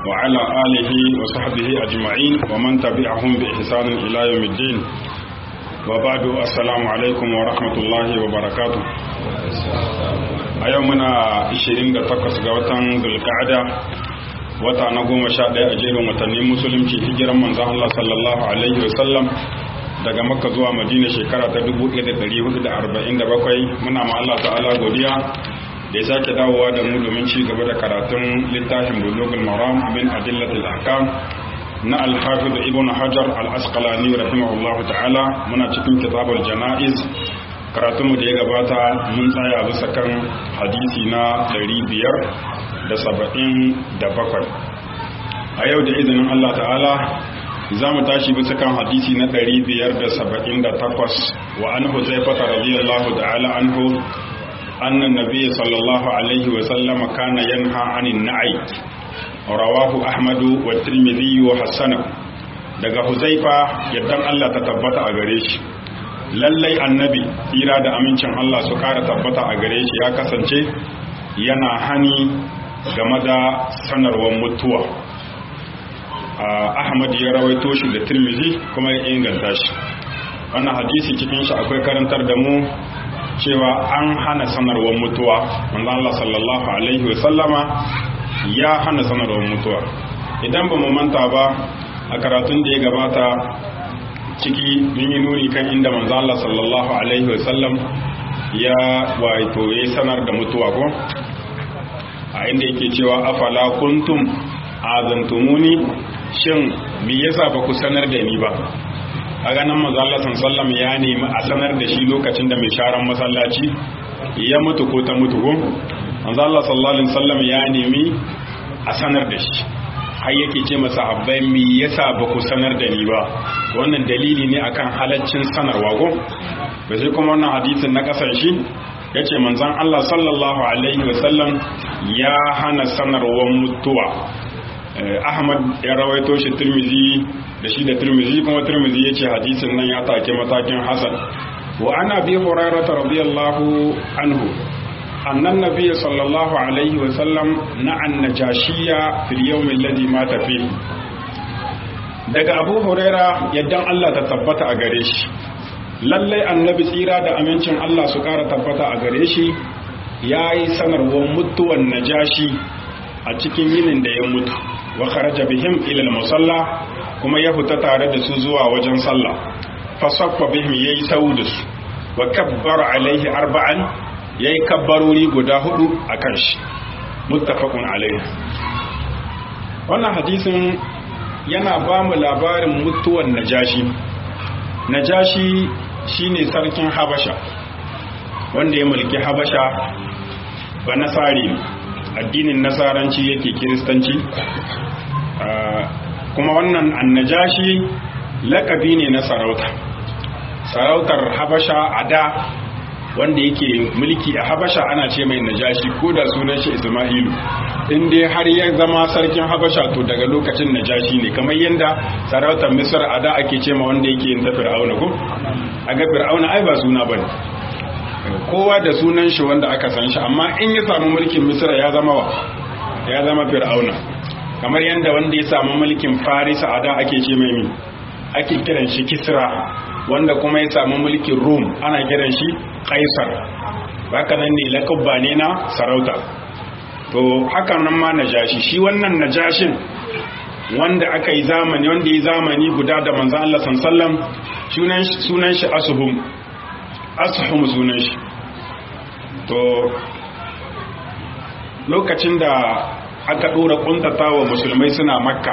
وعلى آله وصحبه أجمعين ومن تبعهم بإحسان إلى يوم الدين وبعد السلام عليكم ورحمة الله وبركاته a yau muna 28 ga watan zulka'ada wata na goma sha ɗaya a jerin watanni musulunci hijiran manzan Allah sallallahu alaihi wasallam daga makka zuwa madina shekara ta 1447 muna ma Allah ta'ala godiya da ya sake dawowa da mu domin ci gaba da karatun littafin bulugul maram min adillatil ahkam na al-hafiz ibn hajar al-asqalani rahimahullahu ta'ala muna cikin kitabul janaiz karatunmu da ya gabata mun tsaya bisa kan hadisi na 577 a yau da izinin Allah ta'ala za mu tashi bisa kan hadisi na 578 wa an huzaifata radiyallahu ta'ala anhu annan nabiy sallallahu alaihi wa sallam kana yanha anin na'i rawahu ahmadu wa tirmidhi wa hasana daga huzaifa yaddan Allah ta tabbata a gare shi lallai annabi tsira da amincin Allah su kara tabbata a gare shi ya kasance yana hani game da sanarwar mutuwa ahmad ya rawaito shi da tirmizi kuma ya inganta shi wannan hadisi cikin shi akwai karantar da mu cewa an hana sanarwar mutuwa wanda Allah sallallahu alaihi wasallama ya hana sanarwar mutuwa idan ba mu manta ba a karatun da ya gabata ciki mun yi nuni kan inda manzo Allah sallallahu alaihi wasallam ya wato ya sanar da mutuwa ko a inda yake cewa afala kuntum azantumuni shin me yasa ba ku sanar da ni ba a ganin manzo Allah sallallahu ya nemi a sanar da shi lokacin da mai sharan masallaci ya mutu ko ta mutu ko manzo Allah sallallahu alaihi wasallam ya nemi a sanar da shi har yake ce masa habbai me yasa ba ku sanar da ni ba wannan dalili ne akan halaccin sanarwa go ba sai kuma wannan hadisin na kasar shi yace manzon Allah sallallahu alaihi wasallam ya hana sanarwar mutuwa Ahmad ya rawaito shi Tirmizi da shi da Tirmizi kuma Tirmizi yace hadisin nan ya take matakin hasan wa ana bi hurairah radiyallahu anhu أن النبي صلى الله عليه وسلم نعى النجاشية في اليوم الذي مات فيه daga abu huraira yaddan Allah ta tabbata a gare shi lallai annabi tsira da amincin Allah su kara tabbata a gare shi ya yi sanarwar mutuwan najashi a cikin yinin da ya mutu wa kharaja bihim ila musalla kuma ya fita tare da su zuwa wajen sallah fasaffa bihim yayi sau da su wa kabbara alaihi arba'an ya yi kabbarori guda hudu a kan shi muttafaqun alaihi wannan hadisin yana ba mu labarin mutuwan najashi najashi shine sarkin habasha wanda ya mulki habasha ba nasari addinin nasaranci yake kiristanci kuma wannan annajashi lakabi ne na sarauta sarautar habasha a da wanda yake mulki a habasha ana ce mai najashi ko da sunan shi isma'ilu in dai har ya zama sarkin habasha to daga lokacin najashi ne kamar yadda sarautar misir a da ake ce ma wanda yake yin ta fir'auna ko a ga fir'auna ai ba suna ba ne kowa da sunan shi wanda aka san shi amma in ya samu mulkin misira ya zama wa ya zama fir'auna kamar yadda wanda ya samu mulkin farisa a da ake ce mai ake kiran shi kisra wanda kuma ya samu mulkin rum ana kiran shi kaisar haka nan ne lakabba ne na sarauta to haka nan ma najashi shi wannan najashin wanda aka yi zamani wanda ya zamani guda da manzan Allah sallam sunan shi asuhum asuhum sunan shi to lokacin da aka dora kuntata wa musulmai suna makka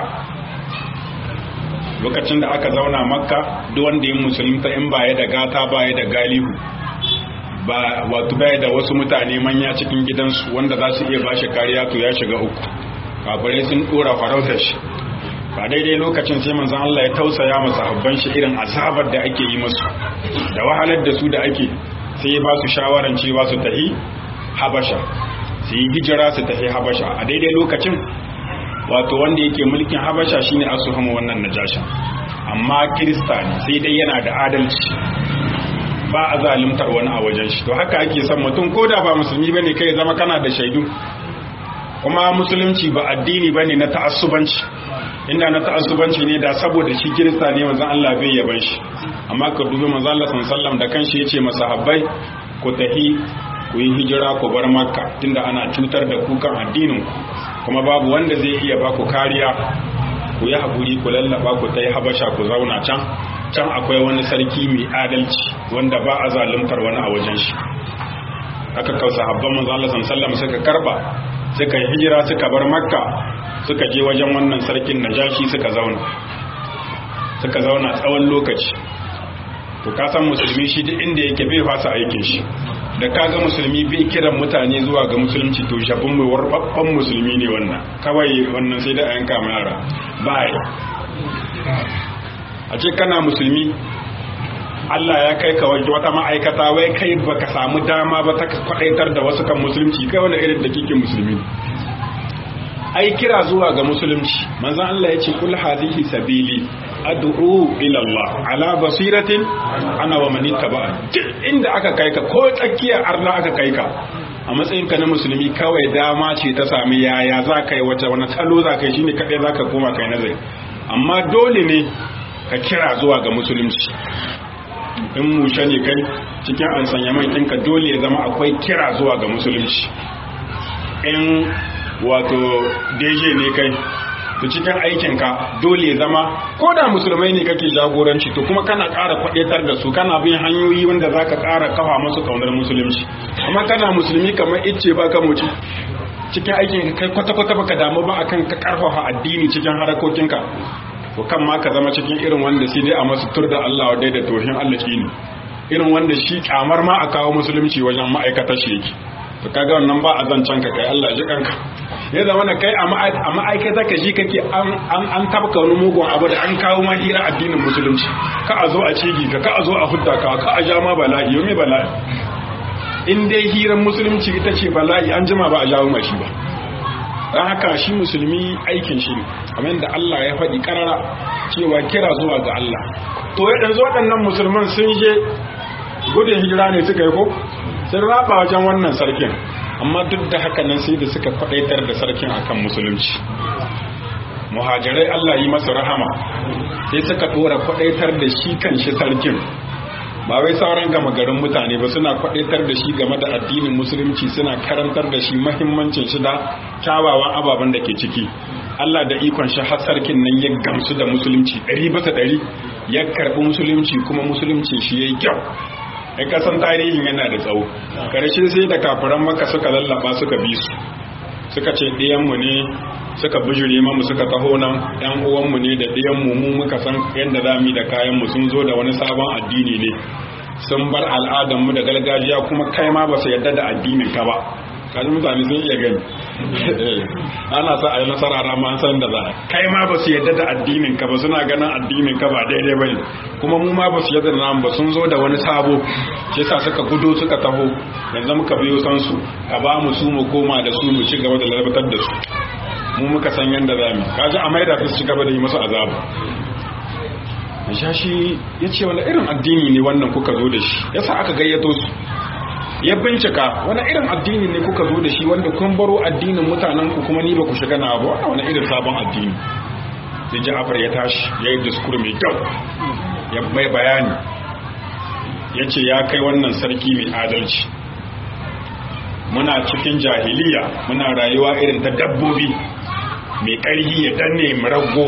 lokacin da aka zauna makka duk wanda yin musulunta in baya da gata baya da galihu ba wato baya da wasu mutane manya cikin gidansu wanda za su iya ba shi kariya to ya shiga uku kafirai sun dora farautar shi ba daidai lokacin sai manzon Allah ya tausaya masa habban shi irin azabar da ake yi musu da wahalar da su da ake sai ya ba su shawaran cewa su tahi habasha su yi hijira su tafi habasha a daidai lokacin wato wanda yake mulkin habasha shine asuhama wannan najasha amma kirista ne sai dai yana da adalci ba a zalimtar wani a wajen shi to haka ake son mutum ko da ba musulmi bane kai zama kana da shaidu kuma musulunci ba addini bane na ta'assubanci inda na ta'assubanci ne da saboda shi kirista ne manzon Allah bai yaban shi amma ka dubi manzon Allah sallallahu da kanshi yace masahabbai ku tahi ku yi hijira ku bar makka tunda ana cutar da ku kan addinin ku kuma babu wanda zai iya ba ku kariya ku yi haƙuri ku lallaba ku ta yi habasha ku zauna can can akwai wani sarki mai adalci wanda ba a zaluntar wani a wajen shi aka kausa habban manzo Allah sallallahu suka karba suka yi hijira suka bar makka suka je wajen wannan sarkin najashi suka zauna suka zauna tsawon lokaci to ka san musulmi shi duk inda yake bai fasa aikin shi da kaga musulmi bai kiran mutane zuwa ga musulunci to shafin mai warbabban musulmi ne wannan kawai wannan sai da ayanka yara bai a ce kana musulmi Allah ya kai ka waje wata ma'aikata wai kai baka samu dama ba ta kwadaitar da wasu kan musulunci kai wani irin da kike musulmi ai kira zuwa ga musulunci manzon Allah ya ce kul hadhihi sabili ad'u ila Allah ala basiratin ana wa man ittaba inda aka kai ka ko tsakiyar arna aka kai ka a matsayin ka na musulmi kawai dama ce ta sami yaya za ka yi wata wani salo za ka yi shine kadai za ka koma kai nazari amma dole ne ka kira zuwa ga musulunci in mushe ne kai cikin an sanya mai ɗinka dole ya zama akwai kira zuwa ga musulunci in wato deje ne kai to cikin aikinka dole ya zama ko da musulmai ne kake jagoranci to kuma kana ƙara kwaɗetar da su kana bin hanyoyi wanda za ka ƙara kafa masu ƙaunar musulunci amma kana musulmi kamar icce ba ka muci cikin aikin kai kwata-kwata baka damu ba akan ka ƙarfafa addini cikin harakokinka to kan ma ka zama cikin irin wanda sai dai a masu tur da Allah wa da tohin Allah ne irin wanda shi kyamar ma a kawo musulunci wajen ma'aikatar shi yake to kaga wannan ba a zancen ka kai Allah ji kanka ya zama na kai a ma'aikata ka ji kake an tabka wani mugun abu da an kawo ma hira addinin musulunci ka a zo a cigi ka ka a zo a hudda ka ka a ja ma bala'i yau me bala'i in dai hiran musulunci ita ce bala'i an jima ba a jawo mashi ba don haka shi musulmi aikin shi ne kamar da Allah ya faɗi ƙarara cewa kira zuwa ga Allah to yanzu waɗannan musulman sun je gudun hijira ne suka yi ko sun raba wajen wannan sarkin amma duk da haka nan sai da suka faɗaitar da sarkin akan musulunci muhajirai Allah yi masa rahama sai suka ɗora faɗaitar da shi kan shi sarkin ba wai sauran gama garin mutane ba suna kwadaitar da shi game da addinin musulunci suna karantar da shi mahimmancin shi da kyawawan ababen da ke ciki Allah da ikon shi har sarkin nan ya gamsu da musulunci ɗari bisa ɗari ya karɓi musulunci kuma musulunci shi ya yi kyau ai kasan tarihin yana da tsawo karshe sai da kafiran maka suka lallaba suka bi su suka ce ɗiyanmu ne suka bijire mamu suka taho nan yan uwanmu ne da ɗiyanmu mu muka san yadda za mu yi da kayanmu sun zo da wani sabon addini ne sun bar al'adarmu da gargajiya kuma kai ma ba su yarda da addinin ka ba kaji mutane sun iya gani ana sa a yi nasara rama an san da za kai ma ba su yarda da addinin ka ba suna ganin addinin ka ba daidai ba ne kuma mu ma ba su yarda da namu ba sun zo da wani sabo shi yasa suka gudo suka taho yanzu muka biyo san su ka ba mu su mu koma da su mu ci gaba da lalabatar da su mu muka san yanda za mu kaji a maida su ci gaba da yi masu azabu Mashashi ya ce wani irin addini ne wannan kuka zo da shi yasa aka gayyato su ya bincika wani irin addini ne kuka zo da shi wanda kun baro addinin mutanen ku kuma ni ba ku shiga na ba wannan wani irin sabon addini sai Ja'far ya tashi ya yi diskur mai kyau ya mai bayani ya ce ya kai wannan sarki mai adalci muna cikin jahiliya muna rayuwa irin ta dabbobi mai ƙarhi ya danne mu rago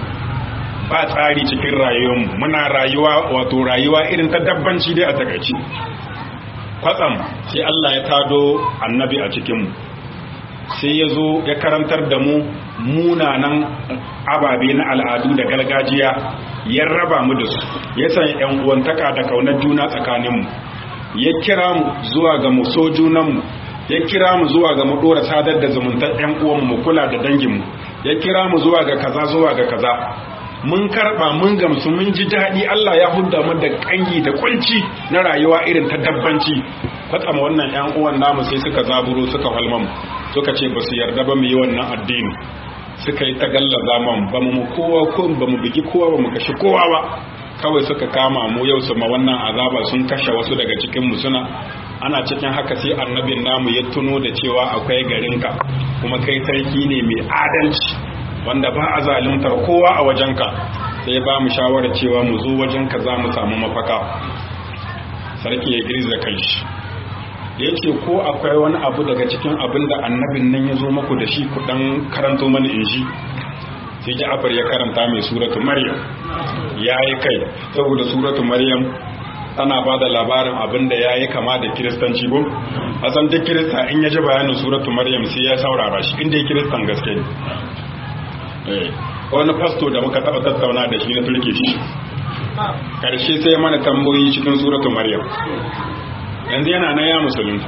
ba tsari cikin rayuwarmu muna rayuwa wato rayuwa irin ta dabbanci dai a takaici kwatsam sai Allah ya tado annabi a cikinmu sai ya zo ya karantar da mu munanan ababe na al'adu da gargajiya ya raba mu da su ya san yan uwantaka da kaunar juna tsakaninmu ya kira mu zuwa ga mu so junanmu ya kira mu zuwa ga mu dora sadar da zumuntar yan uwanmu mu kula da danginmu ya kira mu zuwa ga kaza zuwa ga kaza mun karba mun gamsu mun ji daɗi Allah ya hudda mu da kangi da kunci na rayuwa irin ta dabbanci kwatsama wannan ƴan uwan namu sai suka zaburo suka halmamu suka ce ba su yarda ba mu yi wannan addini suka yi tagallaza man ba mu kowa ko ba mu bigi kowa ba mu kashe kowa ba kawai suka kama mu yau su ma wannan azaba sun kashe wasu daga cikin mu suna ana cikin haka sai annabin namu ya tuno da cewa akwai garinka kuma kai sarki ne mai adalci wanda ba a zaluntar kowa a wajenka sai ya ba mu shawarar cewa mu zo wajenka za mu samu mafaka sarki ya girza kanshi ya ce ko akwai wani abu daga cikin abin da annabin nan ya zo maku da shi ku dan karanto mana in ji sai ja'afar ya karanta mai suratu maryam ya yi kai saboda suratu maryam tana ba da labarin abin da ya yi kama da kiristanci ko a san duk kirista in ya ji bayanin suratu maryam sai ya saurara shi inda ya kiristan gaske ne wani fasto da muka taɓa tattauna da shi na turke shi karshe sai mana tambayoyi cikin suratu maryam yanzu yana na ya musulunta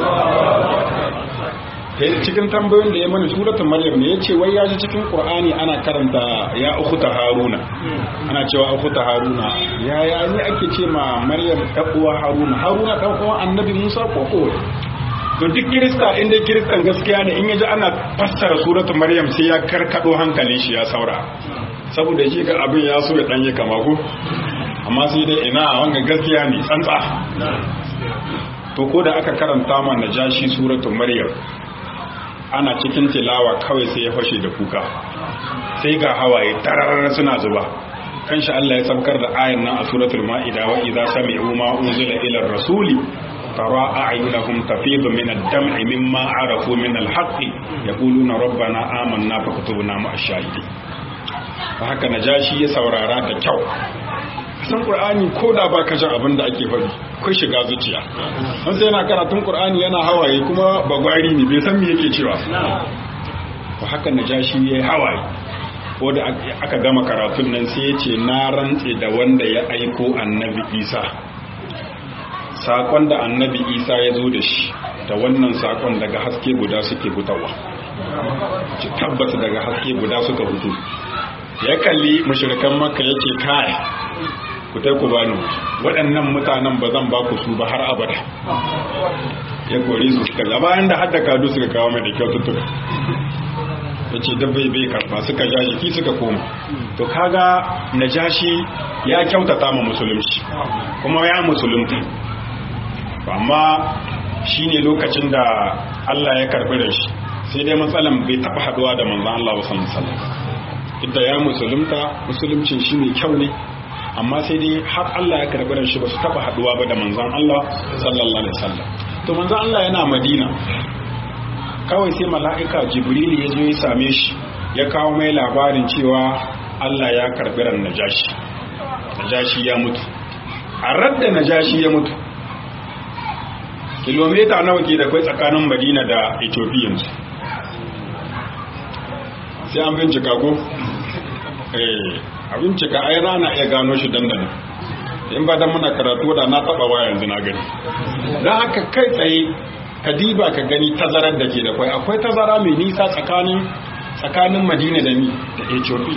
cikin tambayoyin da ya mana suratun maryam ne ya ce wai ya ji cikin qur'ani ana karanta ya ukhta haruna ana cewa ukhta haruna ya ya ne ake ce ma maryam ɗan uwa haruna haruna ɗan uwa annabi musa ko ko to duk kirista inda kiristan gaskiya ne in yaji ana fassara suratul maryam sai ya karkado hankalin shi ya saura saboda shi ga abin ya so ya danye kama ko amma sai dai ina wanga gaskiya ne tsantsa to ko da aka karanta ma najashi suratul maryam ana cikin tilawa kawai sai ya fashe da kuka sai ga hawaye tarar suna zuba kanshi Allah ya saukar da ayan nan a suratul ma'ida wa idza sami'u ma unzila ila rasuli tara a'yunahum tafidu min ad-dam'i mimma arafu min al-haqqi yaquluna rabbana amanna faktubna ma'ash shahidin haka najashi ya saurara da kyau san qur'ani ko da ba ka jin abin da ake faɗi kai shiga zuciya an sai yana karatun qur'ani yana hawaye kuma bagwari ne bai san me yake cewa to haka najashi yayi hawaye ko da aka gama karatun nan sai ya ce na rantse da wanda ya aiko annabi isa sakon da annabi isa ya zo da shi da wannan sakon daga haske guda suke fitowa ci tabbata daga haske guda suka fito ya kalli mushrikan makka yace kai ku tai ku bani waɗannan mutanen ba zan ba ku su ba har abada ya kore su suka ga bayan da hadda kadu suka kawo mai da kyaututtuka ya ce dabbai bai karba suka ja jiki suka koma to kaga najashi ya kyautata ma musulunci kuma ya musulunta amma shi ne lokacin da Allah ya karbi da shi sai dai matsalan bai taɓa haɗuwa da manzan Allah ba sallallahu alaihi wasallam ya musulunta musuluncin shi ne kyau ne amma sai dai har Allah ya karbi da shi ba su taɓa haɗuwa ba da manzan Allah sallallahu alaihi wasallam to manzan Allah yana Madina kawai sai mala'ika Jibril ya zo ya same shi ya kawo mai labarin cewa Allah ya karbi ran Najashi Najashi ya mutu a radda Najashi ya mutu kilomita nawa ke da kwai tsakanin madina da ethiopian sai an bincika ko eh a bincika ai rana iya gano shi dandana in ba dan muna karatu da na taba waya yanzu na gani don haka kai tsaye ka diba ka gani tazarar da ke da kwai akwai tazara mai nisa tsakanin tsakanin madina da ni da ethiopia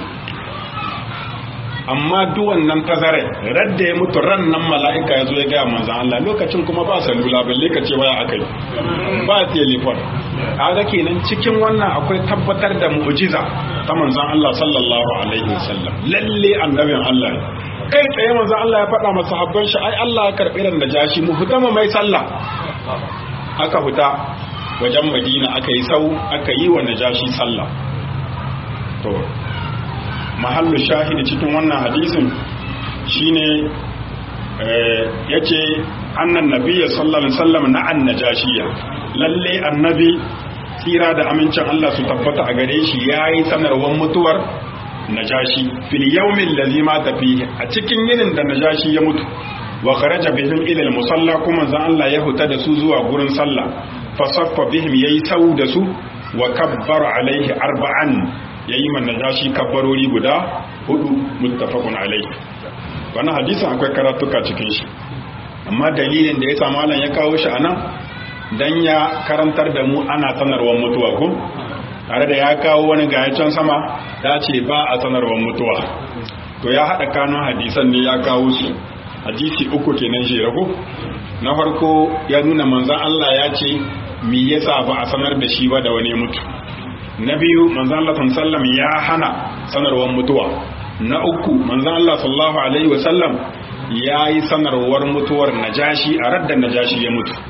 amma duk wannan tazarai radda ya mutu ran nan mala'ika ya zo ya gaya manzan Allah lokacin kuma ba salula balle ka ce waya akai ba telefon kaga kenan cikin wannan akwai tabbatar da mu'jiza ta manzan Allah sallallahu alaihi wasallam lalle annabin Allah kai tsaye manzan Allah ya faɗa masa habban shi ai Allah ya karɓi ran da jashi mu fita mu mai sallah aka fita wajen Madina aka yi sau aka yi wa najashi sallah to mahallu shahidi cikin wannan hadisin shine yace annan nabiyyi sallallahu alaihi wasallam na annajashiya lalle annabi tsira da amincin Allah su tabbata a gare shi yayi sanarwar mutuwar najashi fil yawmin ladhi mata fihi a cikin yinin da najashi ya mutu wa kharaja bihim ila al-musalla kuma zan Allah ya huta da su zuwa gurin sallah fa saffa bihim yayi sau da su wa kabbara alaihi arba'an ya yi man najashi kabbarori guda hudu muttafaqun alai wannan hadisin akwai karatuka cikin shi amma dalilin da ya sa malam ya kawo shi anan dan ya karantar da mu ana sanarwar mutuwa ko tare da ya kawo wani can sama ya ce ba a sanarwar mutuwa to ya haɗa kanun hadisan ne ya kawo su hadisi uku kenan jere ko na farko ya nuna manzon Allah ya ce me yasa ba a sanar da shi ba da wani mutu na biyu manzan Allah sallam ya hana sanarwar mutuwa na uku manzan Allah sallallahu alaihi wasallam ya yi sanarwar mutuwar najashi a radda najashi ya mutu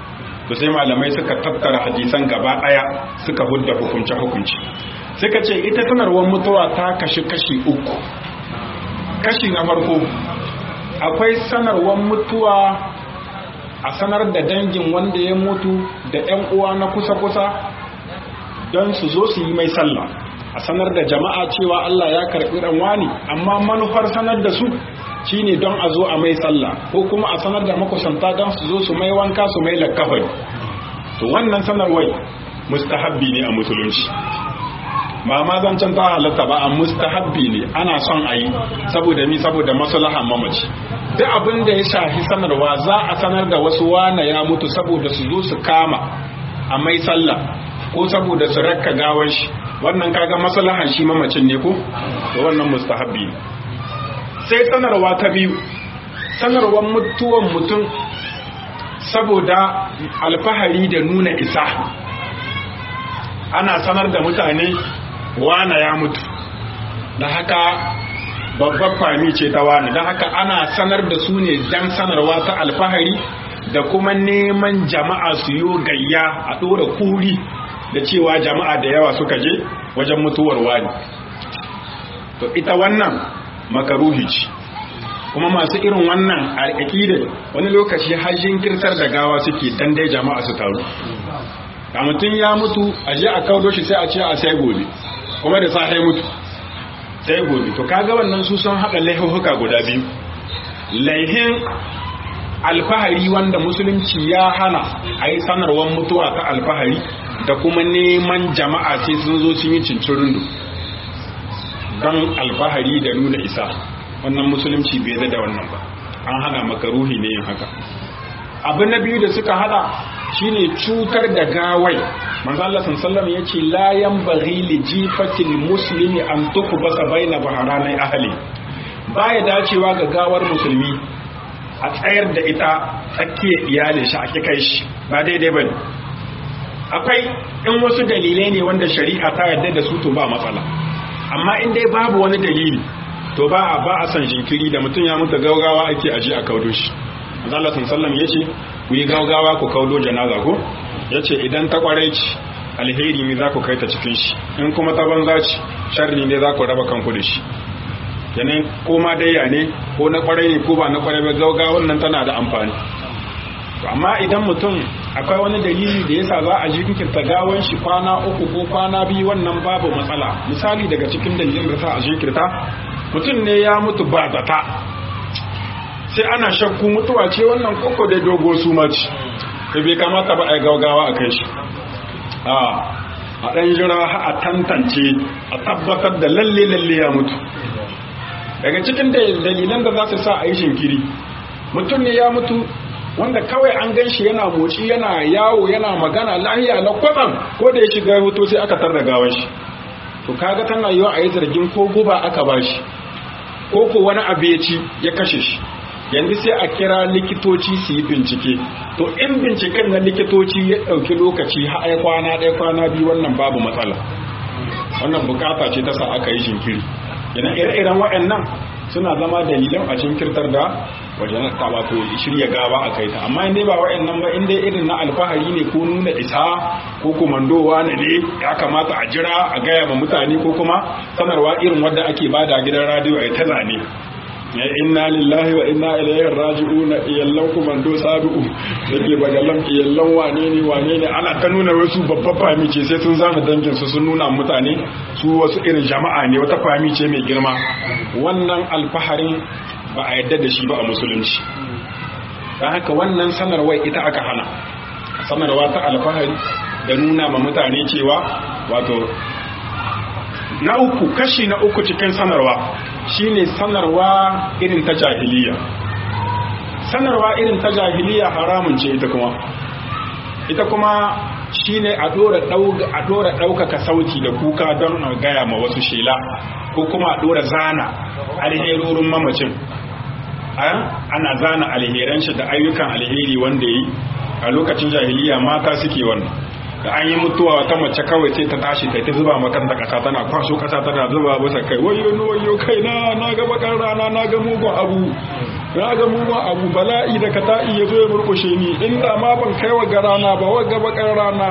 to sai malamai suka tattara hadisan gaba daya suka hudda hukunce hukunci suka ce ita sanarwar mutuwa ta kashi kashi uku kashi na farko akwai sanarwar mutuwa a sanar da dangin wanda ya mutu da 'yan uwa na kusa-kusa don su zo su yi mai sallah a sanar da jama'a cewa Allah ya karɓi wani amma manufar sanar da su shine don a zo a mai sallah ko kuma a sanar da makusanta don su zo su mai wanka su mai lakkafari to wannan sanarwai mustahabbi ne a musulunci ba ma zancen ta halatta ba a mustahabbi ne ana son a yi saboda mi saboda maslahan mamaci duk abin da ya shafi sanarwa za a sanar da wasu wane ya mutu saboda su zo su kama a mai sallah ko saboda su rakka gawar shi wannan kaga maslahan shi mamacin ne ko to wannan mustahabbi ne sai sanarwa ta biyu sanarwar mutuwan mutum saboda alfahari da nuna isa ana sanar da mutane wane ya mutu da haka babbar fami ce ta wani don haka ana sanar da su ne dan sanarwa ta alfahari da kuma neman jama'a su yi gayya a ɗora kuri da cewa jama'a da yawa suka je wajen mutuwar wani to ita wannan makaruhi ce kuma masu irin wannan al'aƙidar wani lokaci hajjin kirtar da gawa suke dan dai jama'a su taru da mutum ya mutu a je a kaudo shi sai a ce a sai gobe kuma da safe mutu sai gobe to kaga wannan su sun haɗa laihuhuka guda biyu laihin alfahari wanda musulunci ya hana a yi sanarwar mutuwa ta alfahari da kuma neman jama'a sai sun zo sun yi cincirin don alfahari da nuna isa wannan musulunci bai da wannan ba an hana maka ruhi ne yin haka abu na biyu da suka hada shine cutar da gawai manzo Allah sallallahu ya ce la yanbaghi li jifatil muslimi an tukbasa baina baharanai ahli baya dacewa ga gawar musulmi a tsayar da ita tsakiyar iyalin shi a kai shi ba daidai bane akwai in wasu dalilai ne wanda shari'a ta yarda da su to ba matsala amma in dai babu wani dalili to ba a ba a san jinkiri da mutum ya mutu gaugawa ake aje a kaudo shi Allah sallallahu ya ce ku yi gaugawa ku kaudo janaza ko yace idan ta kwarai ci alheri ne za ku kai ta cikin shi in kuma ta banza ci sharri ne za ku raba kanku da shi yanayin ko ma dai ne ko na kwarai ne ko ba na kwarai ba gaugawan nan tana da amfani to amma idan mutum akwai wani dalili da yasa za a jinkirta gawan shi kwana uku ko kwana biyu wannan babu matsala misali daga cikin dalilin da sa a jinkirta mutum ne ya mutu ba zata sai ana shakku mutuwa ce wannan koko da dogo su mace da bai kamata ba a yi gaugawa a kai shi a a ɗan jira a tantance a tabbatar da lalle lalle ya mutu daga cikin dalilan da za su sa a yi shinkiri mutum ne ya mutu wanda kawai an gan shi yana motsi yana yawo yana magana lahiya na kwatsam ko da ya shiga hoto sai aka tarda gawan shi to kaga tana yiwa a yi zargin ko guba aka ba shi ko ko wani abu ya ci ya kashe shi yanzu sai a kira likitoci su yi bincike to in binciken na likitoci ya ɗauki lokaci har ya kwana ɗaya kwana biyu wannan babu matsala wannan bukata ce ta sa aka yi shinkiri yana ire-iren waɗannan suna zama dalilan a jinkirtar da wajen ta wato shirya gawa a kai ta amma in dai ba waɗannan ba in dai irin na alfahari ne ko nuna isa ko kumandowa ne ne ya kamata a jira a gaya ma mutane ko kuma sanarwa irin wadda ake bada gidan radiyo a ta zane ya inna lillahi wa inna ilaihi raji'un iyallan kumando sabi'u yake bagalan iyallan wane ne wane ne ana ta nuna wasu babban fami ce sai sun zama dangin su sun nuna mutane su wasu irin jama'a ne wata fami ce mai girma wannan alfaharin ba a yadda da shi ba a musulunci don haka wannan sanarwar ita aka hana sanarwa ta alfahari da nuna ma mutane cewa wato na uku kashi na uku cikin sanarwa shine sanarwa irin ta jahiliya sanarwa irin ta jahiliya haramun ce ita kuma ita kuma shine a dora a dora daukaka sauti da kuka don a gaya ma wasu shela ko kuma a dora zana alherorin mamacin ana zana alheran shi da ayyukan alheri wanda yi a lokacin jahiliya mata suke wannan da an yi mutuwa wata mace kawai sai ta tashi ta zuba makanta kasa tana kwaso kasa tana zuba bisa kai wayo ni wayo kai na na ga bakar rana na ga mugun abu na ga mu ma abu bala'i da kata'i ya zo ya murkushe ni inda ma ban kai wa garana ba wa gaba rana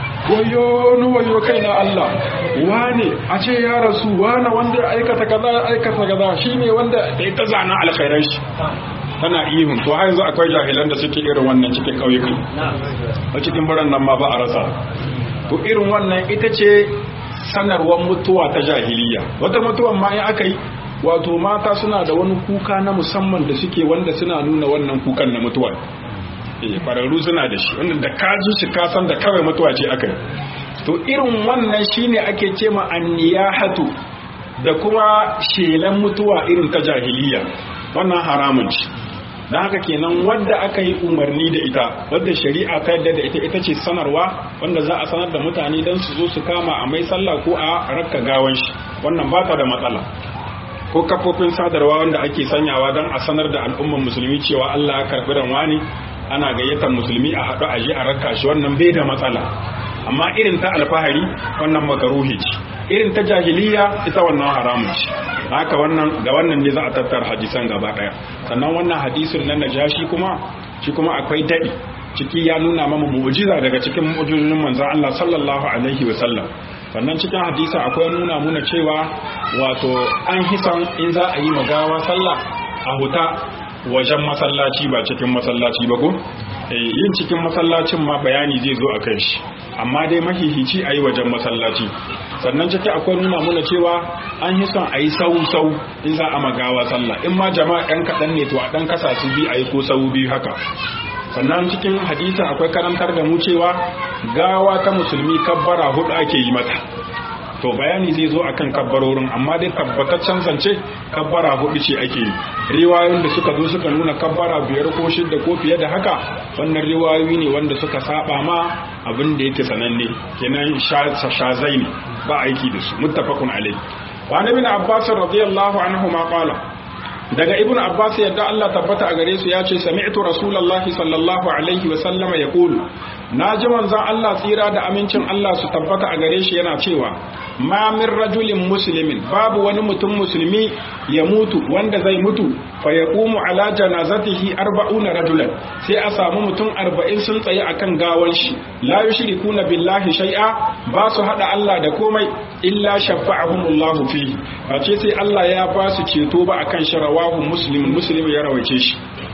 wayo ni wayo kai na Allah wane a ce ya rasu wane wanda ya aikata kaza ya aikata kaza shine wanda da ita zana alkhairan shi tana ihun to har yanzu akwai jahilan da suke irin wannan cikin ƙauyukan a cikin biran nan ma ba a rasa to irin wannan ita ce sanarwar mutuwa ta jahiliya wata mutuwan ma in aka yi wato mata suna da wani kuka na musamman da suke wanda suna nuna wannan kukan na mutuwa eh kwararru suna da shi wanda da ka ji shi ka san da kawai mutuwa ce aka yi to irin wannan shine ake ce ma anniyahatu da kuma shelan mutuwa irin ta jahiliya wannan haramun ce don haka kenan wadda aka yi umarni da ita wadda shari'a ta yadda da ita ita ce sanarwa wanda za a sanar da mutane don su zo su kama a mai sallah ko a rakka gawan shi wannan ba ta da matsala ko kafofin sadarwa wanda ake sanyawa don a sanar da al'umman musulmi cewa Allah ya karbi ranwa ne ana gayyatar musulmi a haɗu a je a rakka shi wannan bai da matsala amma irin ta alfahari wannan makaruhi ce irin ta jahiliya ita wannan haramun ce haka wannan ga wannan ne za a tattara hadisan gaba daya sannan wannan hadisin na najashi kuma shi kuma akwai dadi ciki ya nuna mama mu'jiza daga cikin mu'jizun manzon Allah sallallahu alaihi wa sallam sannan cikin hadisi akwai nuna muna cewa wato an hisan in za a yi magawa sallah a huta wajen masallaci ba cikin masallaci ba ko yin cikin masallacin ma bayani zai zo a kan shi amma dai mahihici a yi wajen masallaci sannan ciki akwai nuna muna cewa an yi son a yi sau-sau in za a magawa sallah in ma jama'a ɗan kaɗan ne to a ɗan kasa su bi a yi ko sau biyu haka sannan cikin hadisin akwai karantar da mu cewa gawa ta musulmi kabbara hudu ake yi mata to bayani zai zo akan kabbarorin amma dai tabbataccen zance kabbara hudu ce ake yi riwayoyin da suka zo suka nuna kabbara biyar ko shidda ko fiye da haka wannan riwayoyi ne wanda suka saba ma abin da yake sananne kenan shazai ne ba aiki da su muttafaqun alai wa nabi abbas radiyallahu anhu ma qala daga ibn abbas yadda Allah tabbata a gare su ya ce sami'tu rasulullahi sallallahu alaihi wa sallama yaqulu na ji manzon Allah tsira da amincin Allah su tabbata a gare shi yana cewa ma min rajulin muslimin babu wani mutum musulmi ya mutu wanda zai mutu fa yaqumu ala janazatihi arba'una rajulan sai a samu mutum arba'in sun tsaye akan gawan shi la yushrikuna billahi shay'a ba su hada Allah da komai illa shafa'ahumullahu fihi ce sai Allah ya ba su ceto ba akan sharawahu muslim muslim ya rawaice shi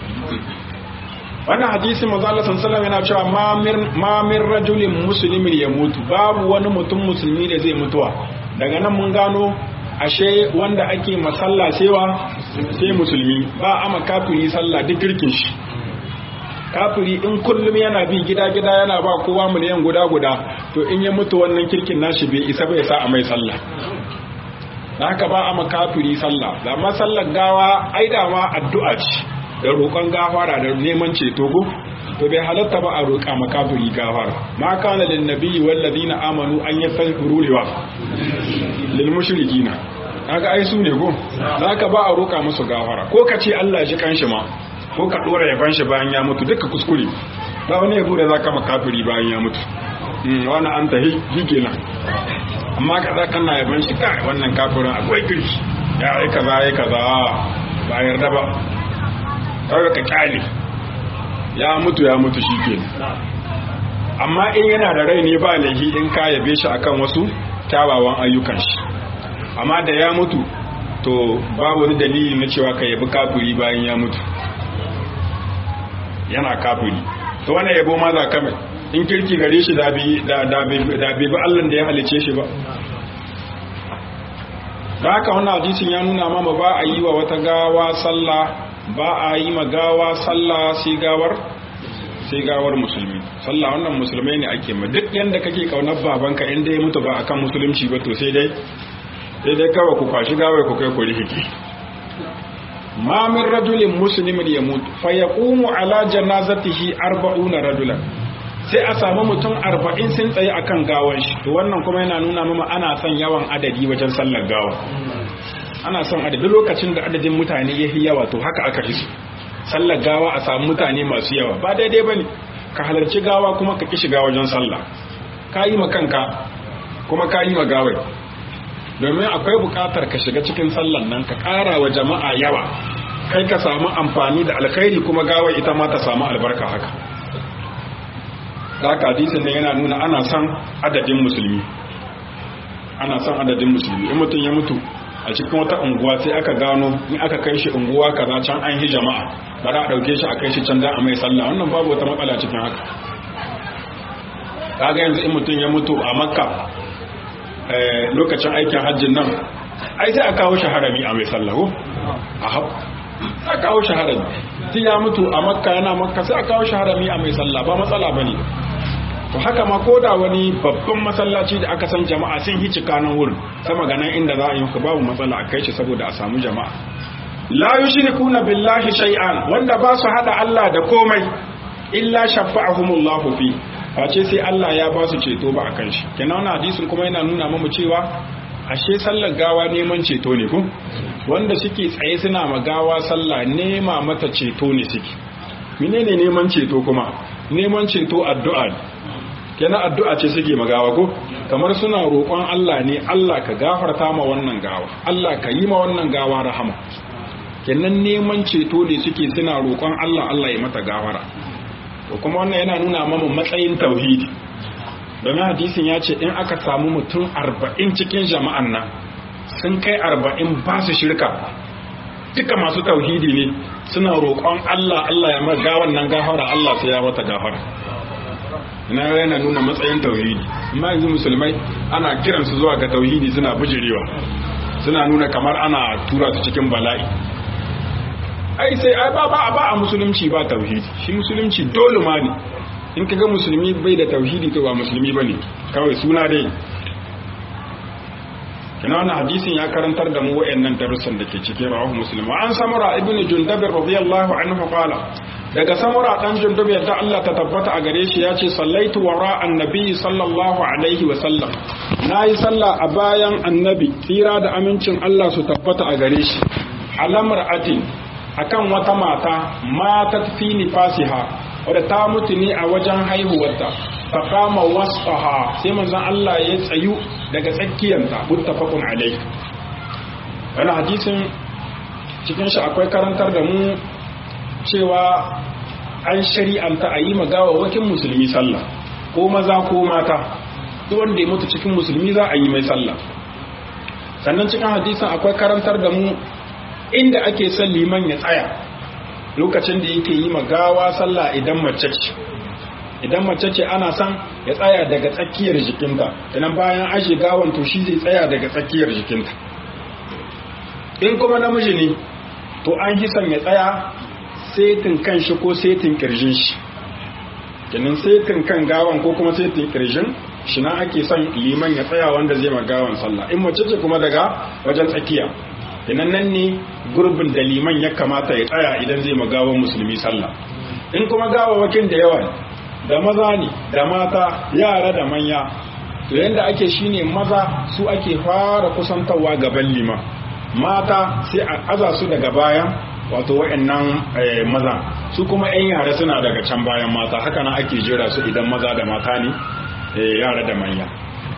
wannan hadisi manzo Allah sallallahu yana cewa ma min rajulin muslimin ya mutu babu wani mutum musulmi da zai mutuwa daga nan mun gano ashe wanda ake masalla cewa sai musulmi ba ama kafiri sallah duk girkin shi kafiri in kullum yana bi gida gida yana ba kowa miliyan guda guda to in ya mutu wannan kirkin nashi bai isa bai sa a mai sallah da haka ba ama kafiri sallah da ma sallar gawa ai da ma addu'a ce da roƙon gafara da neman ceto go to bai halatta ba a roƙa makafiri gafara ma kana lin nabiyyi wal ladina amanu an yastaghfiru liwa lil mushrikina kaga ai su ne go zaka ba a roƙa musu gafara ko ka ce Allah ya ji kanshi ma ko ka dora yaban shi bayan ya mutu duka kuskure ba wani yabo da zaka makafiri bayan ya mutu wani an tahi shikenan amma ka za kana yaban shi kai wannan kafirin akwai kirki ya ai kaza ai kaza ba yarda ba kawai ka kyale ya mutu ya mutu shi ke amma in yana da rai ne ba laifi in ka yabe shi akan wasu kyawawan ayyukan shi amma da ya mutu to babu wani dalili na cewa ka yabi kafiri bayan ya mutu yana kafiri to wani yabo ma za ka mai in kirki gare shi da bai bi allan da ya halice shi ba da haka wannan hadisin ya nuna mama ba a yi wa wata gawa sallah ba a yi magawa sallah sai gawar sai gawar musulmi sallah wannan musulmai ne ake ma duk yanda kake kaunar babanka inda ya mutu ba akan musulunci ba to sai dai sai dai kawai ku kwashi gawai ku kai ku rihiki ma min rajulin muslimin ya mutu fa yaqumu ala janazatihi arba'una rajulan sai a samu mutum arba'in sun tsaye akan gawan shi to wannan kuma yana nuna mama ana son yawan adadi wajen sallar gawa ana son adadin lokacin da adadin mutane ya yi yawa to haka aka fi sallar gawa a samu mutane masu yawa ba daidai ba ne ka halarci gawa kuma ka ki shiga wajen sallah ka yi ma kanka kuma ka yi ma gawai domin akwai bukatar ka shiga cikin sallan nan ka ƙara wa jama'a yawa kai ka samu amfani da alkhairi kuma gawar ita ma ta samu albarka haka da haka hadisin ne yana nuna ana son adadin musulmi ana son adadin musulmi in mutum ya mutu a cikin wata unguwa sai aka gano in aka kai shi unguwa kaza can an yi jama'a bari a dauke shi a kai shi can da a mai sallah wannan babu wata matsala cikin haka kaga yanzu in mutum ya mutu a makka lokacin aikin hajjin nan ai sai a kawo shi harami a mai sallah ko a hau a kawo shi harami tun ya mutu a makka yana makka sai a kawo shi harami a mai sallah ba matsala bane to haka ma ko da wani babban masallaci da aka san jama'a sun hici kanan wurin sama ga nan inda za a yi ka babu matsala a kai shi saboda a samu jama'a la yushrikuna billahi shay'an wanda ba su hada Allah da komai illa shafa'ahumullahu fi face sai Allah ya ba su ceto ba akan shi kenan wannan hadisin kuma yana nuna mamu cewa ashe sallar gawa neman ceto ne ko wanda suke tsaye suna ma gawa sallah nema mata ceto ne suke menene neman ceto kuma neman ceto addu'a ne kenan addu'a ce suke magawa ko kamar suna roƙon Allah ne Allah ka gafarta ma wannan gawa Allah ka yi ma wannan gawa rahama kenan neman ceto ne suke suna roƙon Allah Allah ya mata gafara to kuma wannan yana nuna mamu matsayin tauhidi domin hadisin ya ce in aka samu mutum arba'in cikin jama'an nan sun kai arba'in ba su shirka duka masu tauhidi ne suna roƙon Allah Allah ya mata gawan nan gafara Allah sai ya mata gafara ina yana nuna matsayin tauhidi amma yanzu musulmai ana kiransu zuwa ga tauhidi suna bijirewa suna nuna kamar ana tura su cikin bala'i ai sai ai ba ba ba a musulunci ba tauhidi shi musulunci dole ma ne in kaga musulmi bai da tauhidi to ba musulmi bane kawai suna dai kana wannan hadisin ya karantar da mu wayannan darussan da ke cikin rawahu muslim an samura ibnu jundab radiyallahu anhu qala daga samura dan jundub yadda Allah ta tabbata a gare shi ya ce sallaitu wara annabi sallallahu alaihi wa sallam nayi sallah a bayan annabi tsira da amincin Allah su tabbata a gare shi alamar atin akan wata mata matat fi nifasiha wadda ta mutu ne a wajen haihuwarta fa kama wasfaha sai manzon Allah ya tsayu daga tsakiyanta muttafaqun alaihi wannan hadisin cikin shi akwai karantar da mu cewa an shari'anta a yi magawawakin musulmi sallah ko maza ko mata duk wanda ya mutu cikin musulmi za a yi mai sallah sannan cikin hadisin akwai karantar da mu inda ake son liman ya tsaya lokacin da yake yi magawa sallah idan mace ce idan mace ce ana son ya tsaya daga tsakiyar jikinta idan bayan an shiga to shi zai tsaya daga tsakiyar jikinta in kuma namiji ne to an yi son ya tsaya setin kan shi ko setin kirjin shi kenan setin kan gawan ko kuma setin kirjin shi na ake son liman ya tsaya wanda zai ma gawan sallah in mace ce kuma daga wajen tsakiya kenan nan ne gurbin da liman ya kamata ya tsaya idan zai ma gawan musulmi sallah in kuma gawawakin da yawa da maza ne da mata yara da manya to yanda ake shine maza su ake fara kusantarwa gaban liman mata sai a aza su daga bayan wato wa'annan maza su kuma 'yan yara suna daga can bayan mata haka nan ake jira su idan maza da mata ne yara da manya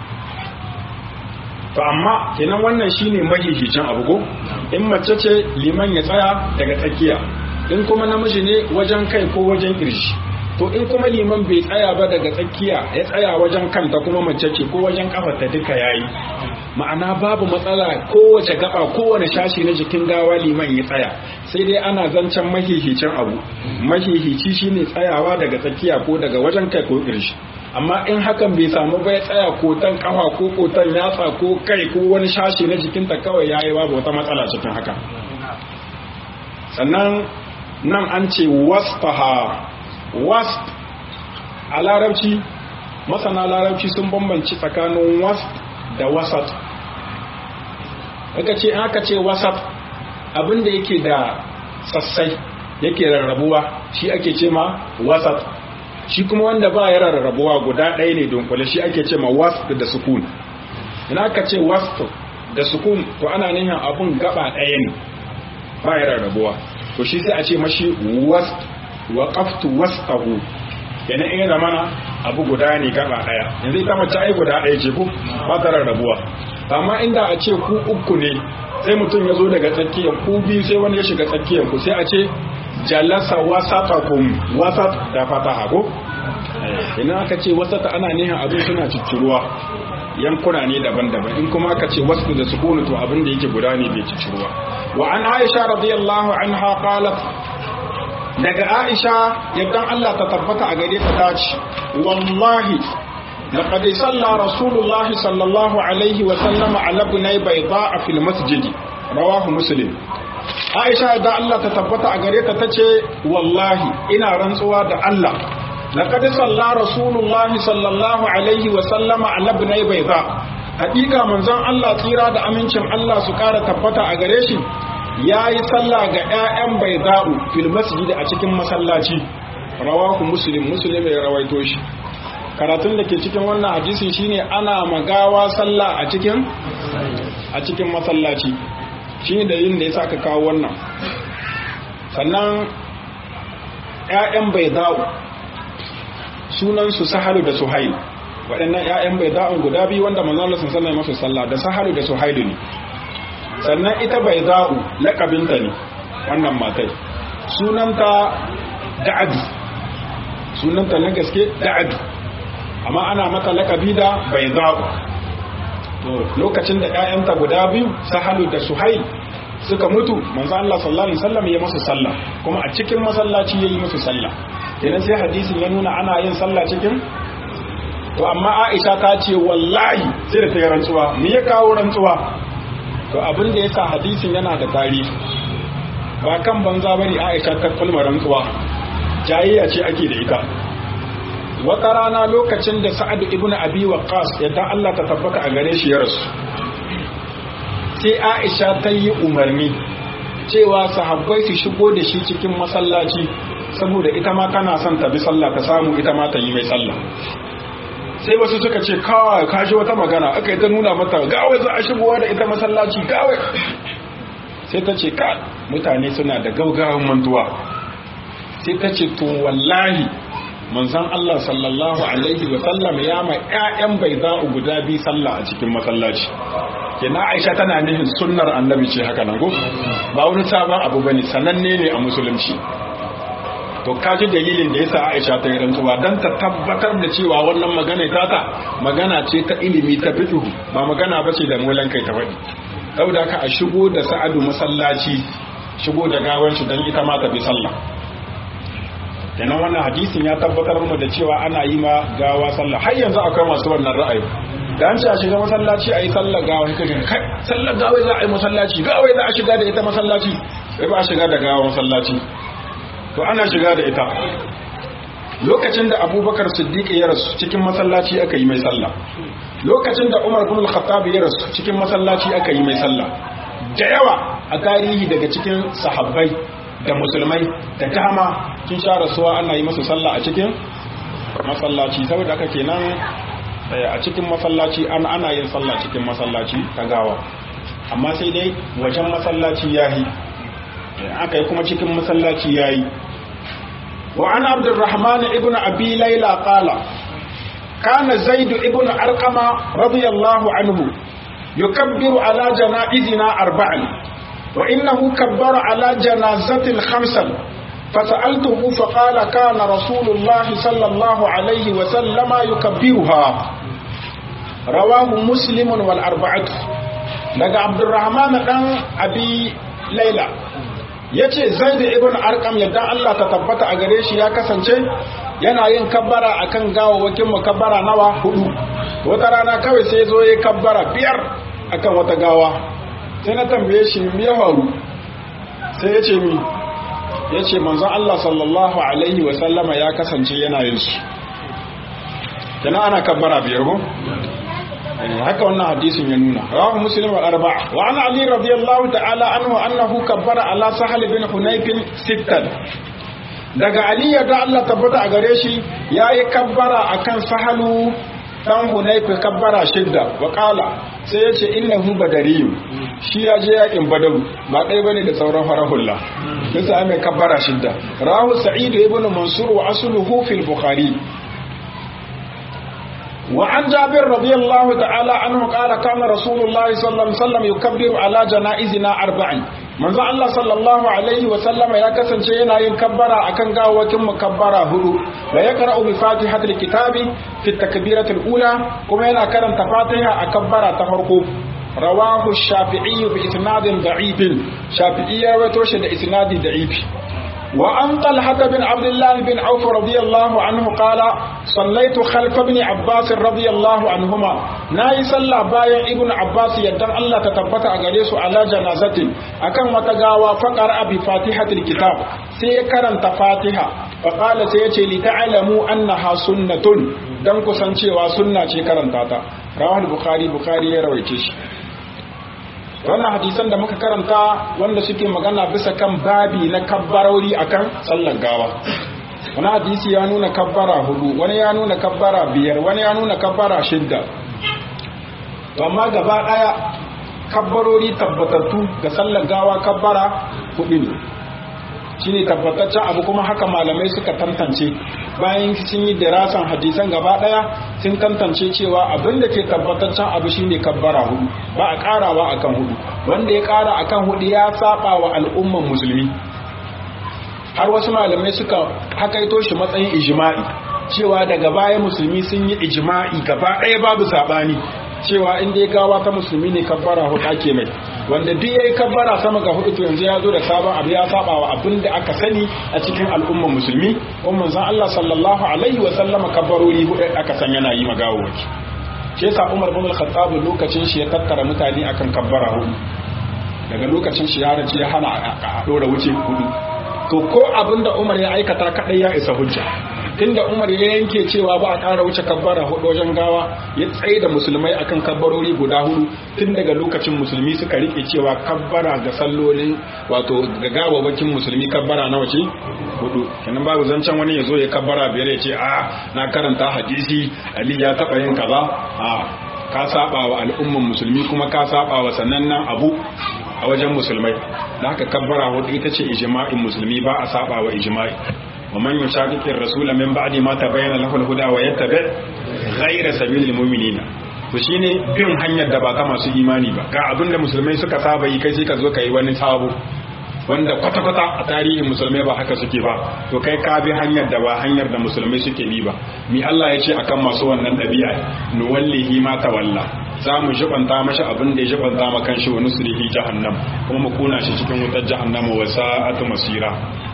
to amma kenan wannan shine mahihicin abu ko in mace ce liman ya tsaya daga tsakiya in kuma namiji ne wajen kai ko wajen kirji to in kuma liman bai tsaya ba daga tsakiya ya tsaya wajen kanta kuma mace ce ko wajen kafarta duka yayi ma'ana babu matsala kowace gaba kowane shashi na jikin gawa liman ya tsaya sai dai ana zancen mahihicin abu mahihici shine tsayawa daga tsakiya ko daga wajen kai ko kirshi amma in hakan bai samu ba ya tsaya kotan kafa ko kotan yatsa ko kai ko wani shashi na jikinta kawai yayi babu wata matsala cikin haka sannan nan an ce wasfaha wasp a larabci masana larabci sun bambanci tsakanin wasp da wasat aka ce aka ce wasat abinda yake da sassai yake rarrabuwa shi ake ce ma wasat shi kuma wanda ba ya rarrabuwa guda ɗaya ne dunkule shi ake ce ma wasp da sukun ina aka ce wasp da sukun to ana nihin abun gaba ɗaya ne ba ya rarrabuwa to shi sai a ce mashi wasp wa qaftu wasqahu yana in zamana abu guda ne gaba daya yanzu ita mace ai guda daya ce ku ba ta rarrabuwa amma inda a ce ku uku ne sai mutum ya zo daga tsakiyar ku biyu sai wani ya shiga tsakiyar ku sai a ce jalasa wasatakum wasat da fata hago ina aka ce wasata ana nihin abin suna cicciruwa yankuna ne daban-daban in kuma aka ce wasu da sukunu to abin da yake guda ne bai cicciruwa wa an aisha radiyallahu anha qalat daga aisha yadda Allah ta tabbata a gare ta tace wallahi لقد صلى رسول الله صلى الله عليه وسلم على ابني بيضاء في المسجد رواه مسلم Aisha da Allah ta tabbata a gare ta tace wallahi ina rantsuwa da Allah laqad salla rasulullahi sallallahu alaihi wa sallama ala ibnai bayda hakika manzon Allah tsira da amincin Allah su kara tabbata a gare shi yayi sallah ga ƴaƴan bayda'u fil masjid a cikin masallaci rawahu muslim muslim ya rawaito shi karatun da ke cikin wannan hadisin shine ana magawa sallah a cikin a cikin masallaci shine da yin da yasa aka kawo wannan sannan ƴaƴan bayda'u sunan su sahalu da suhail waɗannan ƴaƴan bayda'u guda biyu wanda manzon Allah sallallahu alaihi wasallam sallah da sahalu da suhailu ne sannan ita bayda'u laqabinta ne wannan matai sunanta da'adu sunanta na gaske da'adu amma ana mata lakabi da bai zaɓu to lokacin da ‘ya'yanta guda biyu sahalu da suhail suka mutu manzo Allah sallallahu alaihi wasallam ya musu sallah kuma a cikin masallaci yayi musu sallah idan sai hadisin ya nuna ana yin sallah cikin to amma Aisha ta ce wallahi sai da ta yi rantsuwa me ya kawo rantsuwa to abin da yasa hadisin yana da tarihi ba kan banza bane Aisha ta kulma rantsuwa jayayya ce ake da ita wata rana lokacin da sa'adu ibn abi waqqas yadda Allah ta tabbata a gare shi ya rasu sai Aisha ta yi umarni cewa sahabbai su shigo da shi cikin masallaci saboda ita ma tana son ta bi sallah ta samu ita ma ta yi mai sallah sai wasu suka ce kawai ka ji wata magana aka yi ta nuna mata gawai za a shigowa da ita masallaci gawai sai ta ce ka mutane suna da gaugawan mantuwa sai ta ce to wallahi manzon Allah sallallahu alaihi wa sallam ya ma ƴaƴan bayda'u guda bi sallah a cikin masallaci kina Aisha tana nihin sunnar annabi ce haka nan go ba wani sabon abu bane sananne ne a musulunci to kaji dalilin da yasa Aisha ta yi rantsuwa dan ta tabbatar da cewa wannan magana ta ta magana ce ta ilimi ta fiqh ba magana bace da molan kai ta faɗi saboda ka a shigo da Sa'adu masallaci shigo da gawan shi dan ita ma ta bi sallah kenan wannan hadisin ya tabbatar mu da cewa ana yi ma gawa sallah har yanzu akwai masu wannan ra'ayi da an ce a shiga masallaci a yi sallar gawa kai kai sallar gawa za a yi masallaci gawa za a shiga da ita masallaci sai ba a shiga da gawa masallaci to ana shiga da ita lokacin da abubakar siddiq ya rasu cikin masallaci aka yi mai sallah lokacin da umar bin al-khattab ya rasu cikin masallaci aka yi mai sallah da yawa a tarihi daga cikin sahabbai da musulmai da dama kin sha rasuwa ana yi masa sallah a cikin masallaci saboda haka kenan a cikin masallaci an ana yin sallah cikin masallaci ta gawa amma sai dai wajen masallaci yayi aka yi kuma cikin masallaci yayi wa an abdurrahman ibn abi layla qala kana zaid ibn arqama radiyallahu anhu yukabbiru ala janaizina arba'an وإنه كبر على جنازة خمسا فسألته فقال كان رسول الله صلى الله عليه وسلم يكبرها رواه مسلم والأربعة لقى عبد الرحمن دان أبي ليلى yace zaid ibn arqam yadda Allah ta tabbata a gare shi ya kasance yana yin kabbara akan gawawakin makabbara nawa hudu wata rana kawai sai zo ya kabbara biyar akan wata gawa sai na tambaye shi me ya faru sai ya ce mi ya ce manzon Allah sallallahu alaihi wa sallama ya kasance yana yin su kana ana kabbara biyar ko haka wannan hadisin ya nuna rawahu muslim wal arba'a wa an ali radiyallahu ta'ala anhu annahu kabbara ala sahal bin hunayf sittan daga ali ya da Allah tabbata a gare shi yayi kabbara akan sahalu dan hunayfi kabbara shidda wa qala sai yace innahu badariyu shi ya je yakin badaru ba dai bane da sauran farahulla sai ai mai kabbara shidda rahu sa'id ibn mansur wa asluhu fil bukhari وعن جابر رضي الله تعالى عنه قال كان رسول الله صلى الله عليه وسلم يكبر على جنائزنا أربعا manzo Allah sallallahu alaihi wa sallama ya kasance yana yin kabbara akan gawakin mukabbara hudu wa yaqra'u bi fatihatil kitabi fi takbiratil ula kuma yana karanta fatiha a kabbara ta farko rawahu shafi'i bi isnadin da'if shafi'i ya rawaito shi da isnadi da'if وعن طلحة بن عبد الله بن عوف رضي الله عنه قال صليت خلف ابن عباس رضي الله عنهما ناي صلى بايا ابن عباس يدن الله تتبت أغريس على جنازة أكن وتقاوى فقرأ بفاتحة الكتاب سيكرن تفاتحة فقال سيتي لتعلموا أنها سنة دن كسنشي وسنة كرن تاتا رواه البخاري بخاري رويتش wannan hadisan da muka karanta wanda suke magana bisa kan babi na kabbarori akan sallar gawa wani hadisi ya nuna kabbara hudu wani ya nuna kabbara biyar wani ya nuna kabbara shidda to amma gaba daya kabbarori tabbatattu ga sallar gawa kabbara hudu ne shine tabbataccen abu kuma haka malamai suka tantance bayan sun yi dirasan hadisan gaba daya sun tantance cewa abin da ke tabbataccen abu shine kabbara hudu ba a karawa akan hudu wanda ya kara akan hudu ya saba wa al'umman musulmi har wasu malamai suka hakaito shi matsayin ijma'i cewa daga baya musulmi sun yi ijma'i gaba daya babu sabani cewa in dai gawa ta musulmi ne kabbara hudu ake mai wanda duk yayi kabbara sama ga hudu to yanzu ya zo da sabon abu ya saba wa abin da aka sani a cikin al'ummar musulmi kuma manzon Allah sallallahu alaihi wa sallama kabbarori hudu aka san yana yi magawo waki shi yasa Umar bin Al-Khattab lokacin shi ya tattara mutane akan kabbara hudu daga lokacin shi ya race ya hana a dora wuce hudu to ko abin da Umar ya aikata kadai ya isa hujja tunda Umar ya yanke cewa ba a ƙara wuce kabbara hudu wajen gawa ya tsaye da musulmai akan kabbarori guda hudu tun daga lokacin musulmi suka rike cewa kabbara ga sallolin wato ga gawawakin musulmi kabbara na wace hudu kenan babu zancen wani ya zo ya kabbara biyar ya ce a na karanta hadisi Ali ya taɓa yin kaza a ka saba wa al'umman musulmi kuma ka saba wa sanannen abu a wajen musulmai da haka kabbara hudu ita ce ijma'in musulmi ba a saba wa ijma'i ومن يشاقق الرسول من بعد ما تبين له الهدى ويتبع غير سبيل المؤمنين to shine bin hanyar da ba ta masu imani ba ga abin da musulmai suka saba yi kai sai ka zo ka yi wani sabo wanda kwata-kwata a tarihin musulmai ba haka suke ba to kai ka bi hanyar da ba hanyar da musulmai suke bi ba mi Allah ya ce akan masu wannan ɗabi'a nuwallihi ma tawalla za mu jibanta mashi abin da ya jibanta ma kanshi wa nusrihi jahannam kuma mu kuna shi cikin wutar jahannama wa sa'atu masira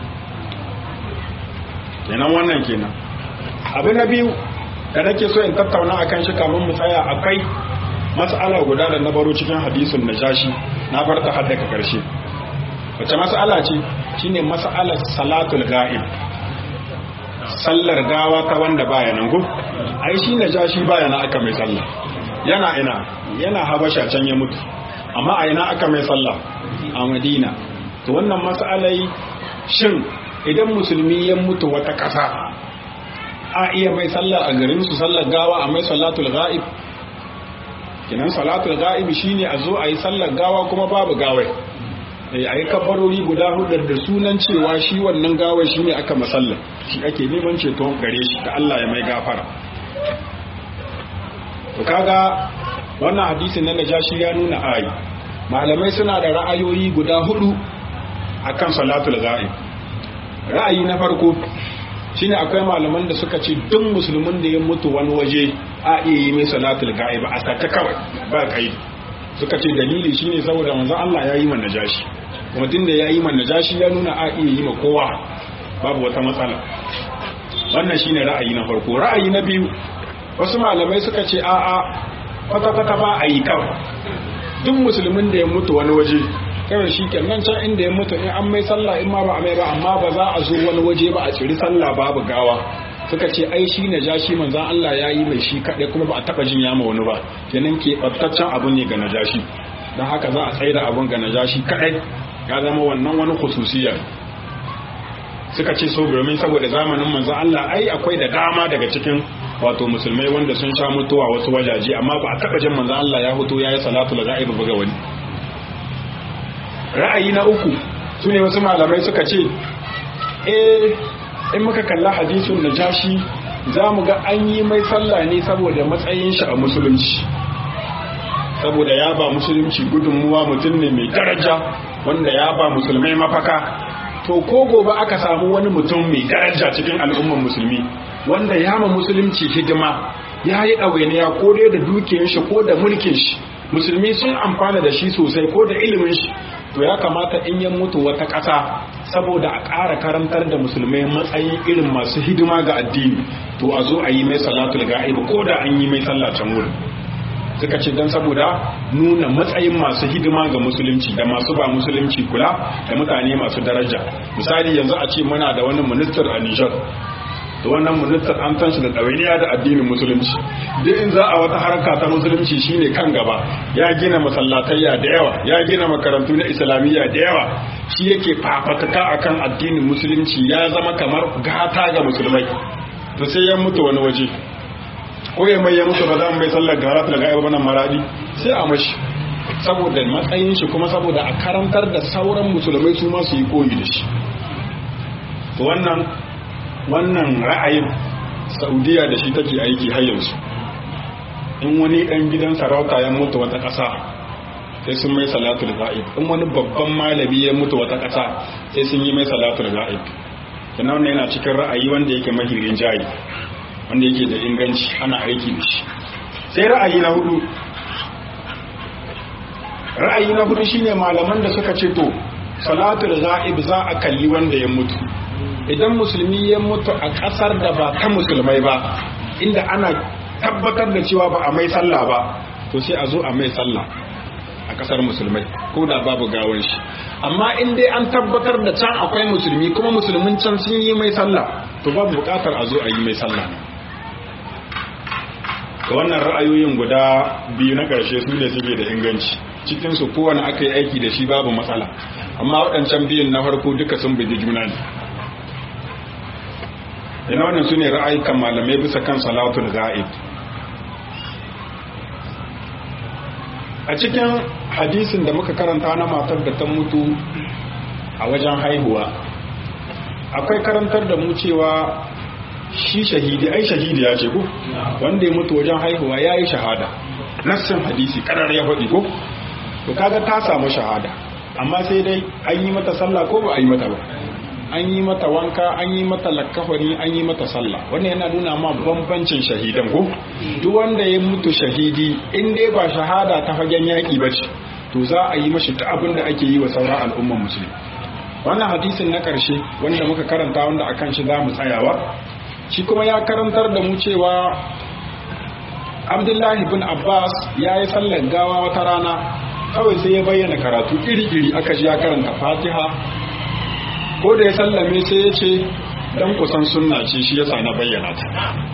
kenan wannan kenan abu na biyu da nake so in tattauna akan shi kamun mu tsaya akwai mas'ala guda da na baro cikin hadisin najashi na bar ta har daga karshe wace mas'ala ce shine mas'alar salatul ga'ib sallar gawa ta wanda baya nan go ai shi najashi baya nan aka mai sallah yana ina yana habasha can ya mutu amma a ina aka mai sallah a madina to wannan mas'alai shin idan musulmi ya mutu wata ƙasa a iya mai sallar a garin su sallar gawa a mai salatul ga'ib kinan salatul ga'ib shine a zo a yi sallar gawa kuma babu gawai a yi kabbarori guda hudar da sunan cewa shi wannan gawai shine aka masallar shi ake neman ceto gare shi da Allah ya mai gafara to kaga wannan hadisin na najashi ya nuna ayi malamai suna da ra'ayoyi guda hudu akan salatul ga'ib ra'ayi na farko shine akwai malaman da suka ce duk musulmin da ya mutu wani waje a iya yi mai salatul ga'ib a sata kawai ba kai suka ce dalili shine saboda manzon Allah ya yi man najashi kuma tunda ya yi man najashi ya nuna a iya yi ma kowa babu wata matsala wannan shine ra'ayi na farko ra'ayi na biyu wasu malamai suka ce a'a kwata-kwata ba a yi kawai duk musulmin da ya mutu wani waje kawai shi kenan can inda ya mutu in an mai sallah in ma ba a mai ba amma ba za a zo wani waje ba a ciri sallah babu gawa suka ce ai shi na jashi manzan Allah ya yi mai shi kaɗai kuma ba a taɓa jin yama wani ba kenan ke ɓattaccen abu ne ga najashi don haka za a tsaye da abun ga najashi kaɗai ya zama wannan wani khususiya suka ce so domin saboda zamanin manzan Allah ai akwai da dama daga cikin wato musulmai wanda sun sha mutuwa wasu wajaje amma ba a taɓa jin manzan Allah ya hutu ya yi salatu da za'i ga wani ra'ayi na uku su ne wasu malamai suka ce eh in muka kalla hadisun najashi za mu ga an yi mai sallah ne saboda matsayin shi a musulunci saboda ya ba musulunci gudunmuwa mutum ne mai daraja wanda ya ba musulmai mafaka to ko gobe aka samu wani mutum mai daraja cikin al'umman musulmi wanda ya ma musulunci hidima ya yi ɗawainiya ko dai da dukiyar shi ko da mulkin shi musulmi sun amfana da shi sosai ko da ilimin shi to ya kamata in ya mutu wata ƙasa saboda a ƙara karantar da musulmai matsayin irin masu hidima ga addini to a zo a yi mai salatul ga'ib ko da an yi mai sallah can wurin suka ce don saboda nuna matsayin masu hidima ga musulunci da masu ba musulunci kula da mutane masu daraja misali yanzu a ce muna da wani ministar a Nijar da wannan ministar an san shi da ɗawainiya da addinin musulunci duk in za a wata harka ta musulunci shine kan gaba ya gina masallatayya da yawa ya gina makarantu na islamiyya da yawa shi yake fafatuka akan addinin musulunci ya zama kamar gata ga musulmai to sai ya mutu wani waje ko ya mai ya mutu ba za mu mai sallar gara ta daga nan maradi sai a mashi saboda matsayin shi kuma saboda a karantar da sauran musulmai su ma su yi koyi da shi to wannan wannan ra'ayin saudiya da shi take aiki har yanzu in wani dan gidan sarauta ya mutu wata ƙasa sai sun mai salatul ga'ib in wani babban malami ya mutu wata ƙasa sai sun yi mai salatul ga'ib kana wannan yana cikin ra'ayi wanda yake mahirin jayi wanda yake da inganci ana aiki da shi sai ra'ayi na hudu ra'ayi na hudu shine malaman da suka ce to salatul ga'ib za a kalli wanda ya mutu idan musulmi ya mutu a kasar da ba ta musulmai ba inda ana tabbatar da cewa ba a mai sallah ba to sai a zo a mai sallah a kasar musulmai ko da babu gawan shi amma in dai an tabbatar da can akwai musulmi kuma musulmin can sun yi mai sallah to babu bukatar a zo a yi mai sallah ga wannan ra'ayoyin guda biyu na ƙarshe su ne suke da inganci cikinsu kowane aka yi aiki da shi babu matsala amma waɗancan biyun na farko duka sun bugi juna ne ina wannan su ne ra'ayikan malamai bisa kan salatul ga'ib a cikin hadisin da muka karanta na matar da ta mutu a wajen haihuwa akwai karantar da mu cewa shi shahidi ai shahidi ya ce ko wanda ya mutu wajen haihuwa ya yi shahada nassin hadisi karar ya faɗi ko to kaga ta samu shahada amma sai dai an yi mata sallah ko ba a yi mata ba an yi mata wanka an yi mata lakkafani an yi mata sallah wannan yana nuna ma bambancin shahidan ko duk wanda ya mutu shahidi in dai ba shahada ta fagen yaƙi ba ce to za a yi mashi ta abin da ake yi wa sauran al'umman musulmi wannan hadisin na ƙarshe wanda muka karanta wanda akan shi za mu tsayawa shi kuma ya karantar da mu cewa abdullahi bin abbas ya yi sallar gawa wata rana kawai sai ya bayyana karatu iri-iri aka ji ya karanta fatiha ko da ya sallame sai ya ce dan kusan sunna ce shi yasa na bayyana ta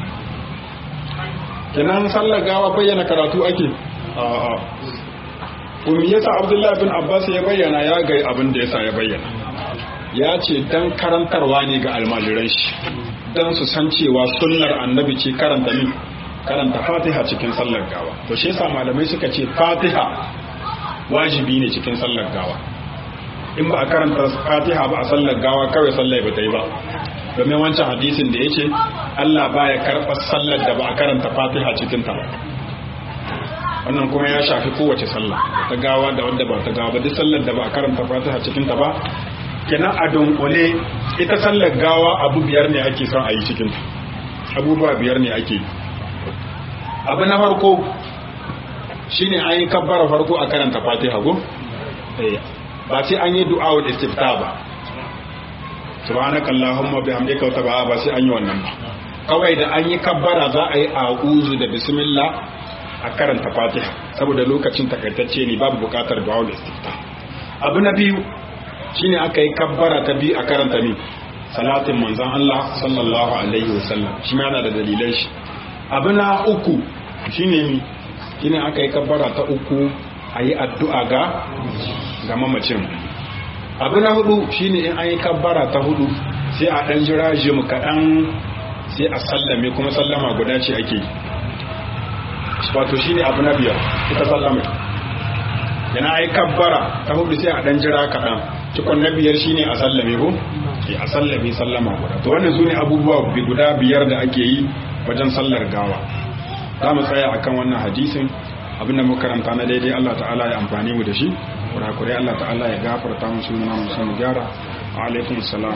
kenan sallar gawa bayyana karatu ake a'a kuma yasa abdullahi bin abbas ya bayyana ya ga abin da yasa ya bayyana ya ce dan karantarwa ne ga almajiran shi dan su san cewa sunnar annabi ce karanta min karanta fatiha cikin sallar gawa to shi yasa malamai suka ce fatiha wajibi ne cikin sallar gawa in ba a karanta fatiha ba a sallar gawa kawai sallar ba ta yi ba domin wancan hadisin da ya ce Allah baya karɓar sallar da ba a karanta fatiha cikin ta wannan kuma ya shafi kowace sallah ta gawa da wanda ba ta gawa ba duk sallar da ba a karanta fatiha cikin ta ba kenan a dunkule ita sallar gawa abu biyar ne ake son a yi cikin ta abubuwa biyar ne ake yi abu na farko shine an yi kabbara farko a karanta fatiha go ba sai an yi du'a wa istifta ba subhanaka allahumma bihamdika wa taba'a ba sai an yi wannan ba kawai da an yi kabbara za a yi a'udhu da bismillah a karanta fatiha saboda lokacin takaitacce ne babu bukatar du'a wa istifta abu na biyu shine aka yi kabbara ta biyu a karanta ne salatin manzon Allah sallallahu alaihi wasallam shi ma yana da dalilan shi abu na uku shine mi shine aka yi kabbara ta uku a yi addu'a ga ga mamacin abu na hudu shine in an yi kabbara ta hudu sai a ɗan jira mu kaɗan sai a sallame kuma sallama guda ce ake yi wato shine abu na biyar ita sallame yana ai kabbara ta hudu sai a dan jira kaɗan cikon na biyar shine a sallame ko ke a sallame sallama guda to wannan su ne abubuwa guda biyar da ake yi wajen sallar gawa za mu tsaya akan wannan hadisin abinda muka karanta na daidai Allah ta'ala ya amfani mu da shi kurakurai Allah ta'ala ya gafarta mu su muna musu mu gyara alaikum salam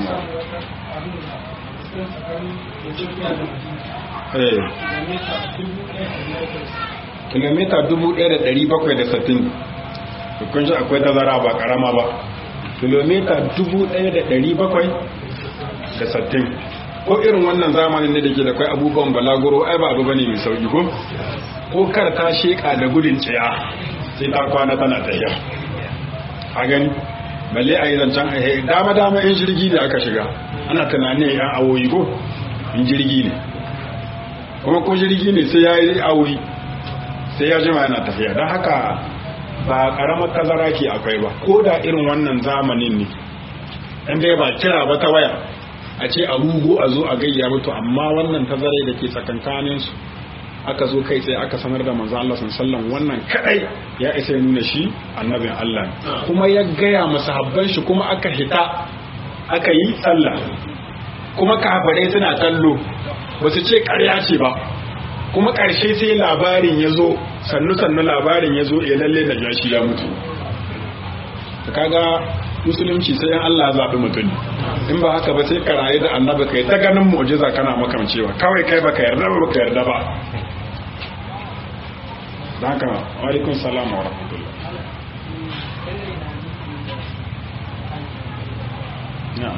eh kilomita 1760 kun shi akwai tazara ba karama ba kilomita 1760 ko irin wannan zamanin ne da ke da kwai abubuwan balaguro ai ba abu bane mai sauki ko ko kar ta sheka da gudun tsaya sai ta kwana tana tafiya a gani balle a yi zancen a dama dama in jirgi ne aka shiga ana tunanin yan awoyi ko in jirgi ne kuma ko jirgi ne sai ya yi awoyi sai ya jima yana tafiya don haka ba karamar tazara ke akwai ba ko da irin wannan zamanin ne in dai ba kira ba ta waya a ce a rugu a zo a gayya mutu amma wannan tazarai da ke tsakankanin su aka zo kai sai aka sanar da manzo Allah sallallahu wannan kadai ya isa ya nuna shi annabin Allah kuma ya gaya masahabban shi kuma aka hita aka yi sallah kuma kafirai suna kallo ba su ce ƙarya ce ba kuma ƙarshe sai labarin ya zo sannu-sannu labarin ya zo ya lalle da jashi ya mutu kaga musulunci sai yan Allah zaɓi mutum in ba haka ba sai ka rayu da annabi kai ta ganin mu'jiza kana makamcewa kawai kai baka yarda ba baka yarda ba da haka wa alaikum salam wa rahmatullah na'am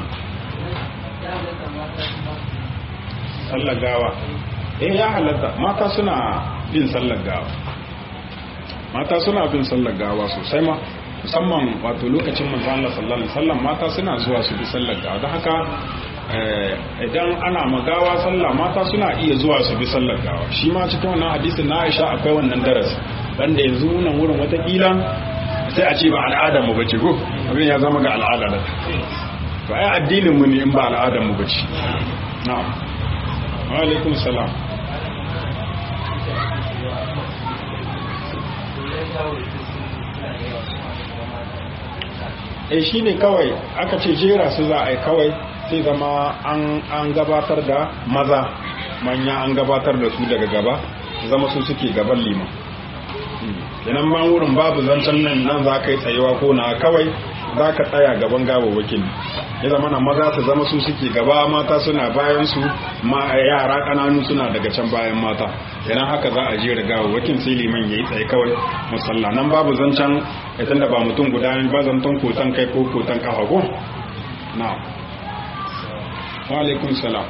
sallar gawa eh ya halatta mata suna bin sallar gawa mata suna bin sallar gawa sosai ma musamman wato lokacin manzo Allah sallallahu alaihi wasallam mata suna zuwa su bi sallar gawa don haka idan ana magawa sallah mata suna iya zuwa su bi sallar gawa shi ma cikin wannan hadisin na Aisha akwai wannan darasi wanda yanzu nan wurin watakila sai a ce ba al'adar mu bace ko abin ya zama ga al'ada da to ai addinin mu ne in ba al'adar mu bace na'am wa alaikum salam eh shine kawai aka ce jera su za a yi kawai sai zama an gabatar da maza manya an gabatar da su daga gaba zama su suke gaban liman idan ma wurin babu zancen nan nan za ka yi tsayewa ko na kawai za ka tsaya gaban gawawwakin ya zama na maza su zama su suke gaba mata suna bayan su ma yara kananu suna daga can bayan mata idan haka za a jera gawawwakin sai liman ya yi tsaye kawai musalla nan babu zancen idan da ba mutum guda ne ba zancen kotan kai ko kotan kafa ko na wa alaikum salam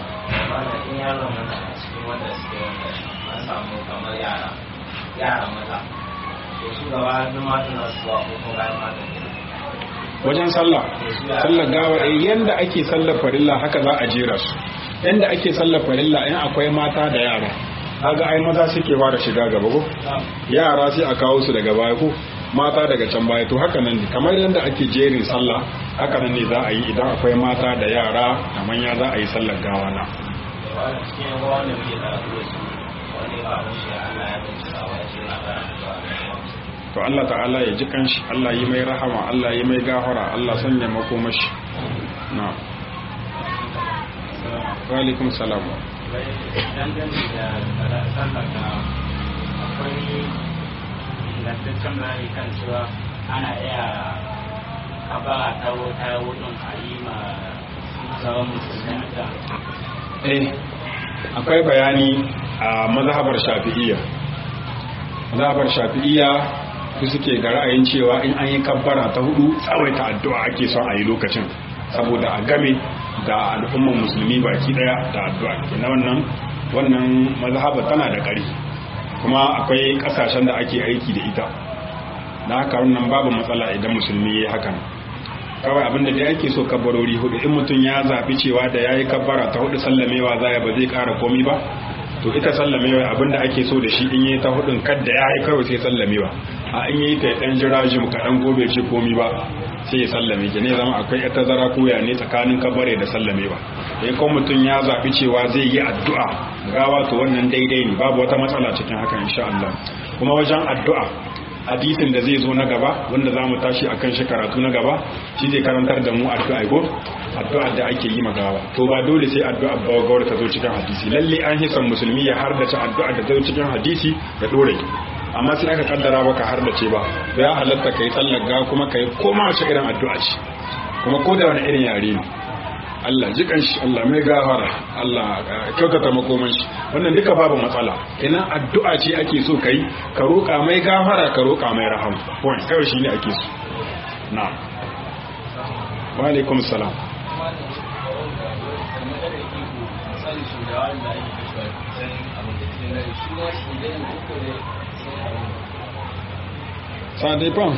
yara maza to su gaba duk matan na su ko ko bayan matan wajen sallah sallar gawa eh yanda ake sallar farilla haka za a jera su yanda ake sallar farilla in akwai mata da yara kaga ai maza suke fara shiga gaba ko yara sai a kawo su daga baya ko mata daga can baya to haka nan ne kamar yadda ake jerin sallah haka nan ne za a yi idan akwai mata da yara da manya za a yi sallar gawa na cikin wanda muke karatu da su wani ba mu shi Allah ya bincika wa shi na karatu to Allah ta'ala ya ji kanshi Allah yi mai rahama Allah yi mai gafara Allah sanya makomashi na wa alaikum salam dangane da sallar da akwai ingantaccen bayani kan cewa ana iya kabara ta wuta wudin a yi ma tsawon musulmi da eh akwai bayani a mazhabar shafi'iyya mazhabar shafi'iyya su suke ga ra'ayin cewa in an yi kabbara ta hudu tsawaita addu'a ake son a yi lokacin saboda a game da al'ummar musulmi baki daya da addu'a na wannan wannan mazhabar tana da ƙari kuma akwai ƙasashen da ake aiki da ita da haka wannan babu matsala idan musulmi ya yi hakan kawai abinda da ake so kabbarori hudu in mutum ya zafi cewa da ya yi kabbara ta hudu sallamewa za ya ba zai ƙara komi ba to ita sallamewa abinda ake so da shi in yi ta hudun kadda ya yi kawai sai sallamewa a in yi ta dan jira jim kaɗan gobe ce komi ba sai ya sallame ki ne zama akwai ita zara koya ne tsakanin kabare da sallamewa in kuma mutum ya zaɓi cewa zai yi addu'a gawa to wannan daidai ne babu wata matsala cikin haka insha Allah kuma wajen addu'a hadisin da zai zo na gaba wanda za mu tashi a kan shi karatu na gaba shi zai karantar da mu addu'a ko addu'a da ake yi magawa to ba dole sai addu'a bawagawar ta zo cikin hadisi lalle an hisan musulmi ya hardace addu'a da zo cikin hadisi da dore amma sai aka kaddara baka hardace ba to ya halatta kai tsallaga kuma kai koma wace irin addu'a ce kuma ko da wani irin yare ne Allah jikan shi Allah mai gafara Allah kyautata makoman shi wannan duka babu matsala ina addu'a ce ake so kai ka roƙa mai gafara ka roƙa mai raham point kawai shi ne ake so na wa alaikum salam sadefan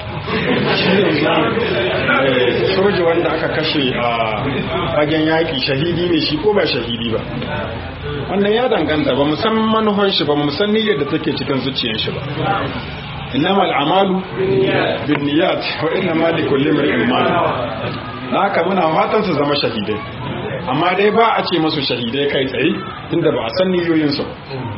soji wanda aka kashe a fagen yaƙi shahidi ne shi ko ba shahidi ba wannan ya danganta ba musan manufar shi ba musan niyyar da take cikin zuciyar shi ba innama al'amalu bin niyyat wa innama li kulli imrin ma haka muna fatan su zama shahidai amma dai ba a ce masu shahidai kai tsaye tunda ba a san niyoyin su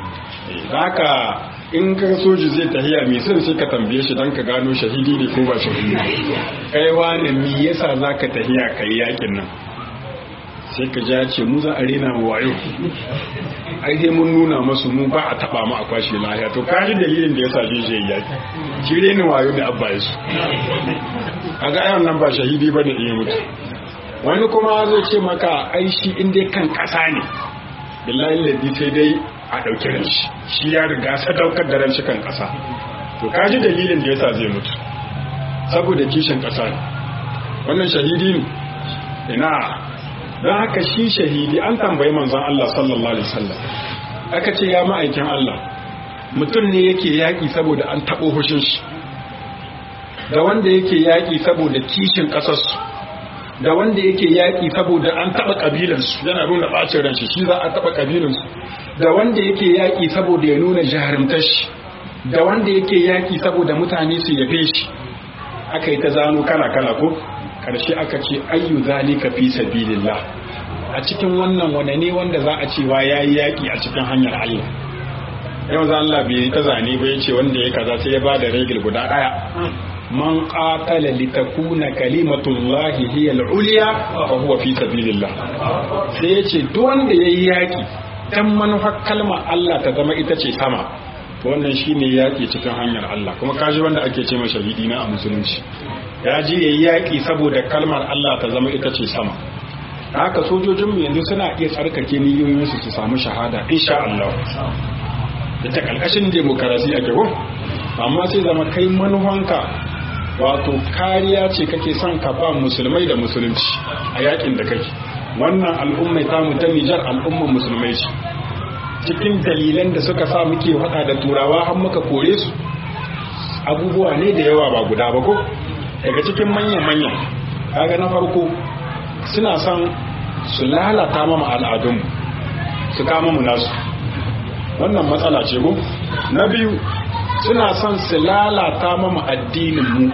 haka in ka soji zai tahiya mai sun sai ka tambaye shi don ka gano shahidi ne ko ba shahidi kai wani mi yasa za ka tahiya ka yi yakin nan sai ka ja ce mu za a rena mu wayo ai sai mun nuna masu mu ba a taba mu a kwashe lahiya to ka ji dalilin da yasa zai je yaki shi rena wayo ne abba yasu kaga ayon nan ba shahidi ba ne iya mutu wani kuma zai ce maka ai shi in dai kan kasa ne billahi ladi sai dai a ɗauki ran shi shi ya riga sadaukar da ran shi kan ƙasa to kaji dalilin da yasa zai mutu saboda kishin ƙasa ne wannan shahidi ne ina don haka shi shahidi an tambayi manzon Allah sallallahu alaihi wasallam aka ce ya ma'aikin Allah mutum ne yake yaƙi saboda an taɓo hushin shi da wanda yake yaƙi saboda kishin ƙasarsu da wanda yake yaƙi saboda an taɓa ƙabilansu yana nuna ɓacin ran shi shi za a taɓa ƙabilansu da wanda yake yaƙi saboda ya nuna jarumtar shi da wanda yake yaƙi saboda mutane su yabe shi aka yi ta zano kala kala ko ƙarshe aka ce ayyu zalika fi sabilillah a cikin wannan wane ne wanda za a cewa yayi yaƙi a cikin hanyar Allah yau za Allah bai ta zane ba yace wanda ya kaza sai ya ba da regil guda ɗaya man qatala litakuna kalimatullahi hiya al-ulya fa huwa fi sabilillah sai yace duk wanda yayi yaƙi dan manufar kalmar Allah ta zama ita ce sama wannan shine yaƙi cikin hanyar Allah kuma kaji wanda ake ce masa shahidi na a musulunci ya ji yayi yaƙi saboda kalmar Allah ta zama ita ce sama haka sojojin mu yanzu suna iya tsarkake niyoyin su su samu shahada insha Allah ita kalkashin demokarasi ake ko amma sai zama kai manufanka wato kariya ce kake son ka ba musulmai da musulunci a yakin da kake wannan al'ummai tamu ta Nijar al'umman musulmai ce cikin dalilan da suka sa muke hada da turawa har muka kore su abubuwa ne da yawa ba guda ba ko daga cikin manyan-manyan kaga na farko suna son su lalata mama al'adunmu su kama mu nasu wannan matsala ce ko na biyu suna son su lalata mama addininmu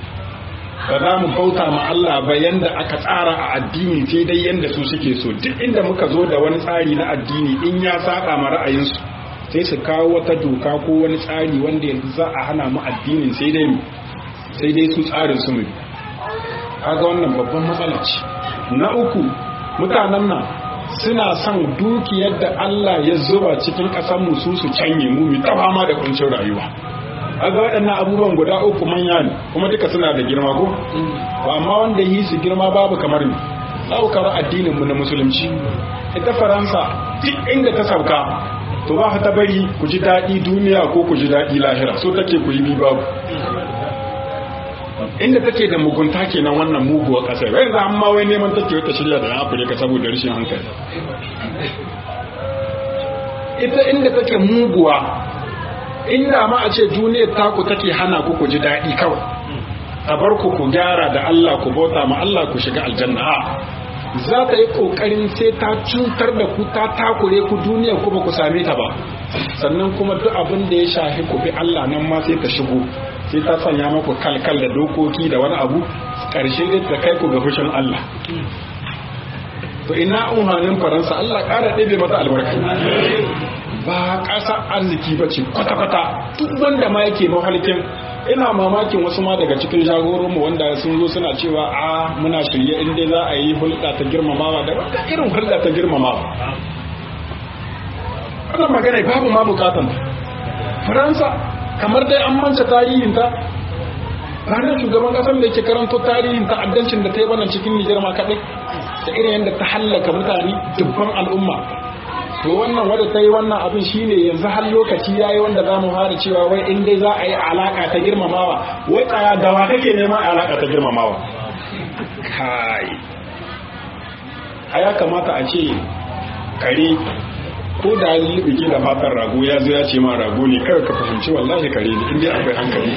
ba za mu bauta ma Allah ba yanda aka tsara a addini sai dai yanda su suke so duk inda muka zo da wani tsari na addini in ya saka ma ra'ayinsu sai su kawo wata doka ko wani tsari wanda yanzu za a hana mu addinin sai dai sai dai su tsarin su mu kaga wannan babban matsala ce na uku mutanen nan suna son dukiyar da Allah ya zuba cikin ƙasar mu su su canye mu mu ta fama da kuncin rayuwa aga waɗannan abubuwan guda uku manya ne kuma duka suna da girma ko ba amma wanda yi su girma babu kamar ni ɗaukar addinin mu na musulunci ita faransa duk inda ta sauka to ba ta bari ku ji daɗi duniya ko ku ji daɗi lahira so take ku yi bi babu inda take da mugunta kenan wannan muguwar ƙasa wai za amma wai neman take wata shirya da afirka saboda rashin hankali ita inda take muguwa inda ma a ce duniyar taku take hana ku ku ji daɗi kawai a bar ku ku gyara da Allah ku bauta ma Allah ku shiga aljanna a za ta yi kokarin sai ta cutar da ku ta takure ku duniya ku ba ku same ta ba sannan kuma duk abin da ya shafi ku bi Allah nan ma sai ta shigo sai ta sanya maku kalkal da dokoki da wani abu karshe dai ta kai ku ga fushin Allah to ina umarnin faransa Allah ƙara ɗebe mata albarka ba ƙasa arziki ba ce kwata-kwata duk wanda ma yake mahalkin ina mamakin wasu ma daga cikin jagororinmu wanda sun zo suna cewa a muna shirye in dai za a yi hulɗa ta girmamawa da wanda irin hulɗa ta girmamawa wannan magana babu ma bukatan faransa kamar dai an manta tarihinta ranar shugaban kasar da yake karanto tarihin ta'addancin da ta yi wannan cikin nijar ma kaɗai da irin yadda ta hallaka mutane dubban al'umma to wannan wadda ta yi wannan abin shine yanzu har lokaci ya yi wanda za mu fara cewa wai in dai za a yi alaka ta girmamawa wai tsaya gawa kake neman alaka ta girmamawa kai a ya kamata a ce kare ko da yi biki da fatan rago ya zo ya ce ma rago ne kawai ka fahimci wallahi kare ne inda akwai hankali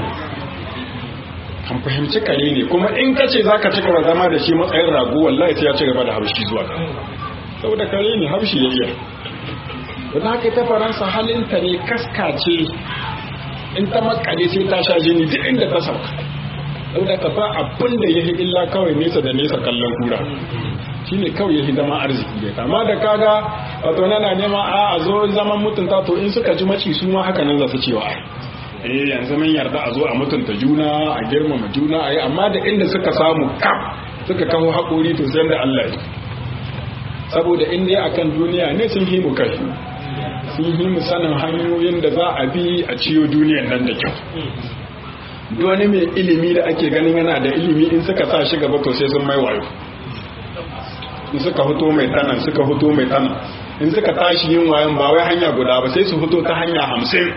kan fahimci kare ne kuma in ka ce za ka ci gaba zama da shi matsayin rago wallahi sai ya ci gaba da haushi zuwa saboda kare ne haushi ya iya wadda haka ta faransa halinta ne kaskace in ta makale sai ta sha jini duk inda ta sauka saboda ka ba abin da ya illa kawai nesa da nesa kallon kura shine kawai ya zama arziki da amma da kaga wato nana nema a a zo zaman mutunta to in suka ji maci su ma haka nan za su cewa eh yanzu mun yarda a zo a mutunta juna a girmama juna a yi amma da inda suka samu kam suka kawo haƙori to sai da Allah ya saboda in dai akan duniya ne sun himu kai sun himu sanin hanyoyin da za a bi a ciyo duniyan nan da kyau duk wani mai ilimi da ake ganin yana da ilimi in suka sa shi gaba to sai sun mai wayo in suka fito mai tanan suka fito mai tanan in suka tashi yin wayan ba wai hanya guda ba sai su fito ta hanya hamsin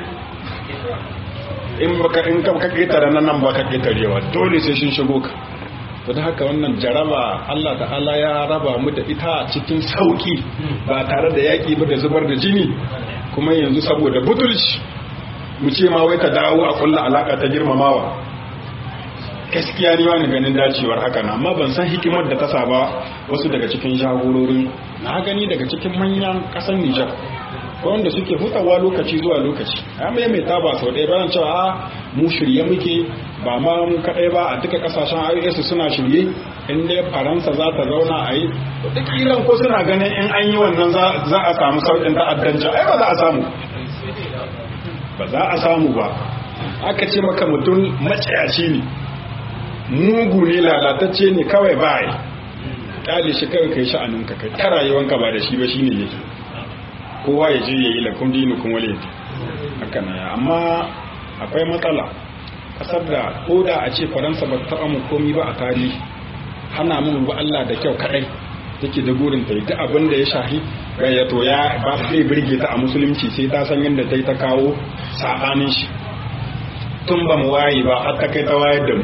in baka in ka ka ketare nan nan baka ketarewa dole sai sun shigo ka to da haka wannan jaraba Allah ta'ala ya raba mu da ita cikin sauki ba tare da yaki ba da zubar da jini kuma yanzu saboda butulci mu ce ma wai ka dawo a kulla alaka ta girmamawa gaskiya ne wani ganin dacewar haka na amma ban san hikimar da ta saba wasu daga cikin jagororin na gani daga cikin manyan kasan Nijar ko wanda suke hutawa lokaci zuwa lokaci ya mai mai taba sau ɗaya bayan cewa a mu shirye muke ba ma mu kaɗai ba a duka ƙasashen IOS suna shirye in dai faransa za ta zauna a yi duk iran ko suna ganin in an yi wannan za a samu sauƙin ta'addanci ai ba za a samu ba za a samu ba aka ce maka mutum maciyaci ne mugu ne lalatacce ne kawai ba yi ƙyale shi kawai kai sha'aninka kai ta rayuwanka ba da shi ba shine yake kowa ya je ya yi lakum dinukum wale haka na amma akwai matsala kasar da ko da a ce faransa ba ta mu komi ba a tarihi hana mun ba Allah da kyau kadai take da gurin ta duk abin da ya shahi ya to ya ba zai birge ta a musulunci sai ta san yadda ta yi ta kawo sabanin shi tun ba mu wayi ba har ta kai ta wayar da mu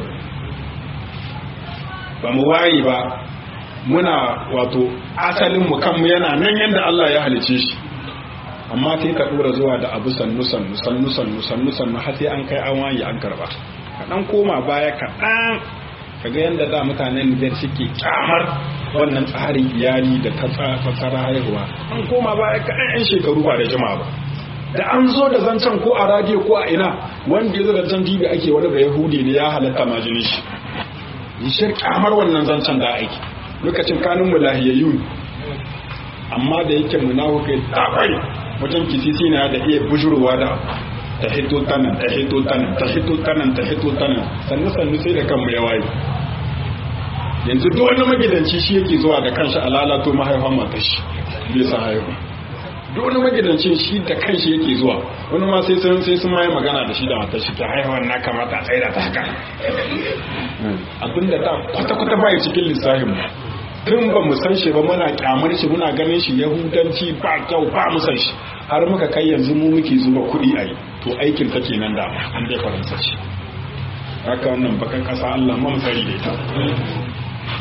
ba mu wayi ba muna wato asalin mu kanmu yana nan yadda Allah ya halice shi amma sai ka dora zuwa da abu sannu sannu sannu sannu sannu sannu har sai an kai an waye an karba ka dan koma baya ka dan kaga yanda da mutanen da suke kyamar wannan tsarin iyali da ta tsara haihuwa an koma baya ka dan shekaru ba da jama'a ba da an zo da zancen ko a radio ko a ina wanda ya zo da zancen dibi ake wani da yahudi ne ya halatta majinin shi yishir kyamar wannan zancen da aiki lokacin kanun mu lahiyayyu amma da yake munafukai tsakwai wajen kisisi na da iya bujurwa da ta hito tanan ta hito tanan ta hito tanan ta hito tanan sannu sannu sai da kanmu ya waye yanzu duk wani magidanci shi yake zuwa da kanshi a lalato mahaifan matar shi bai sa haihu duk wani magidancin shi da kanshi yake zuwa wani ma sai sun sai sun mai magana da shi da matar shi ta haihuwan na kamata a tsaida ta haka abinda ta kwata kwata bai cikin lissafin mu tun ba mu san shi ba muna kyamar shi muna ganin shi yahudanci ba kyau ba mu san shi har muka kai yanzu mu muke zuba kuɗi a yi to aikin ta kenan da an dai faransa ce haka wannan bakan kasa Allah mu tsari da ita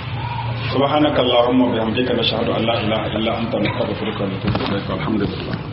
subhanakallahumma wa bihamdika nashhadu an la ilaha illa anta nastaghfiruka wa natubu ilaik walhamdulillah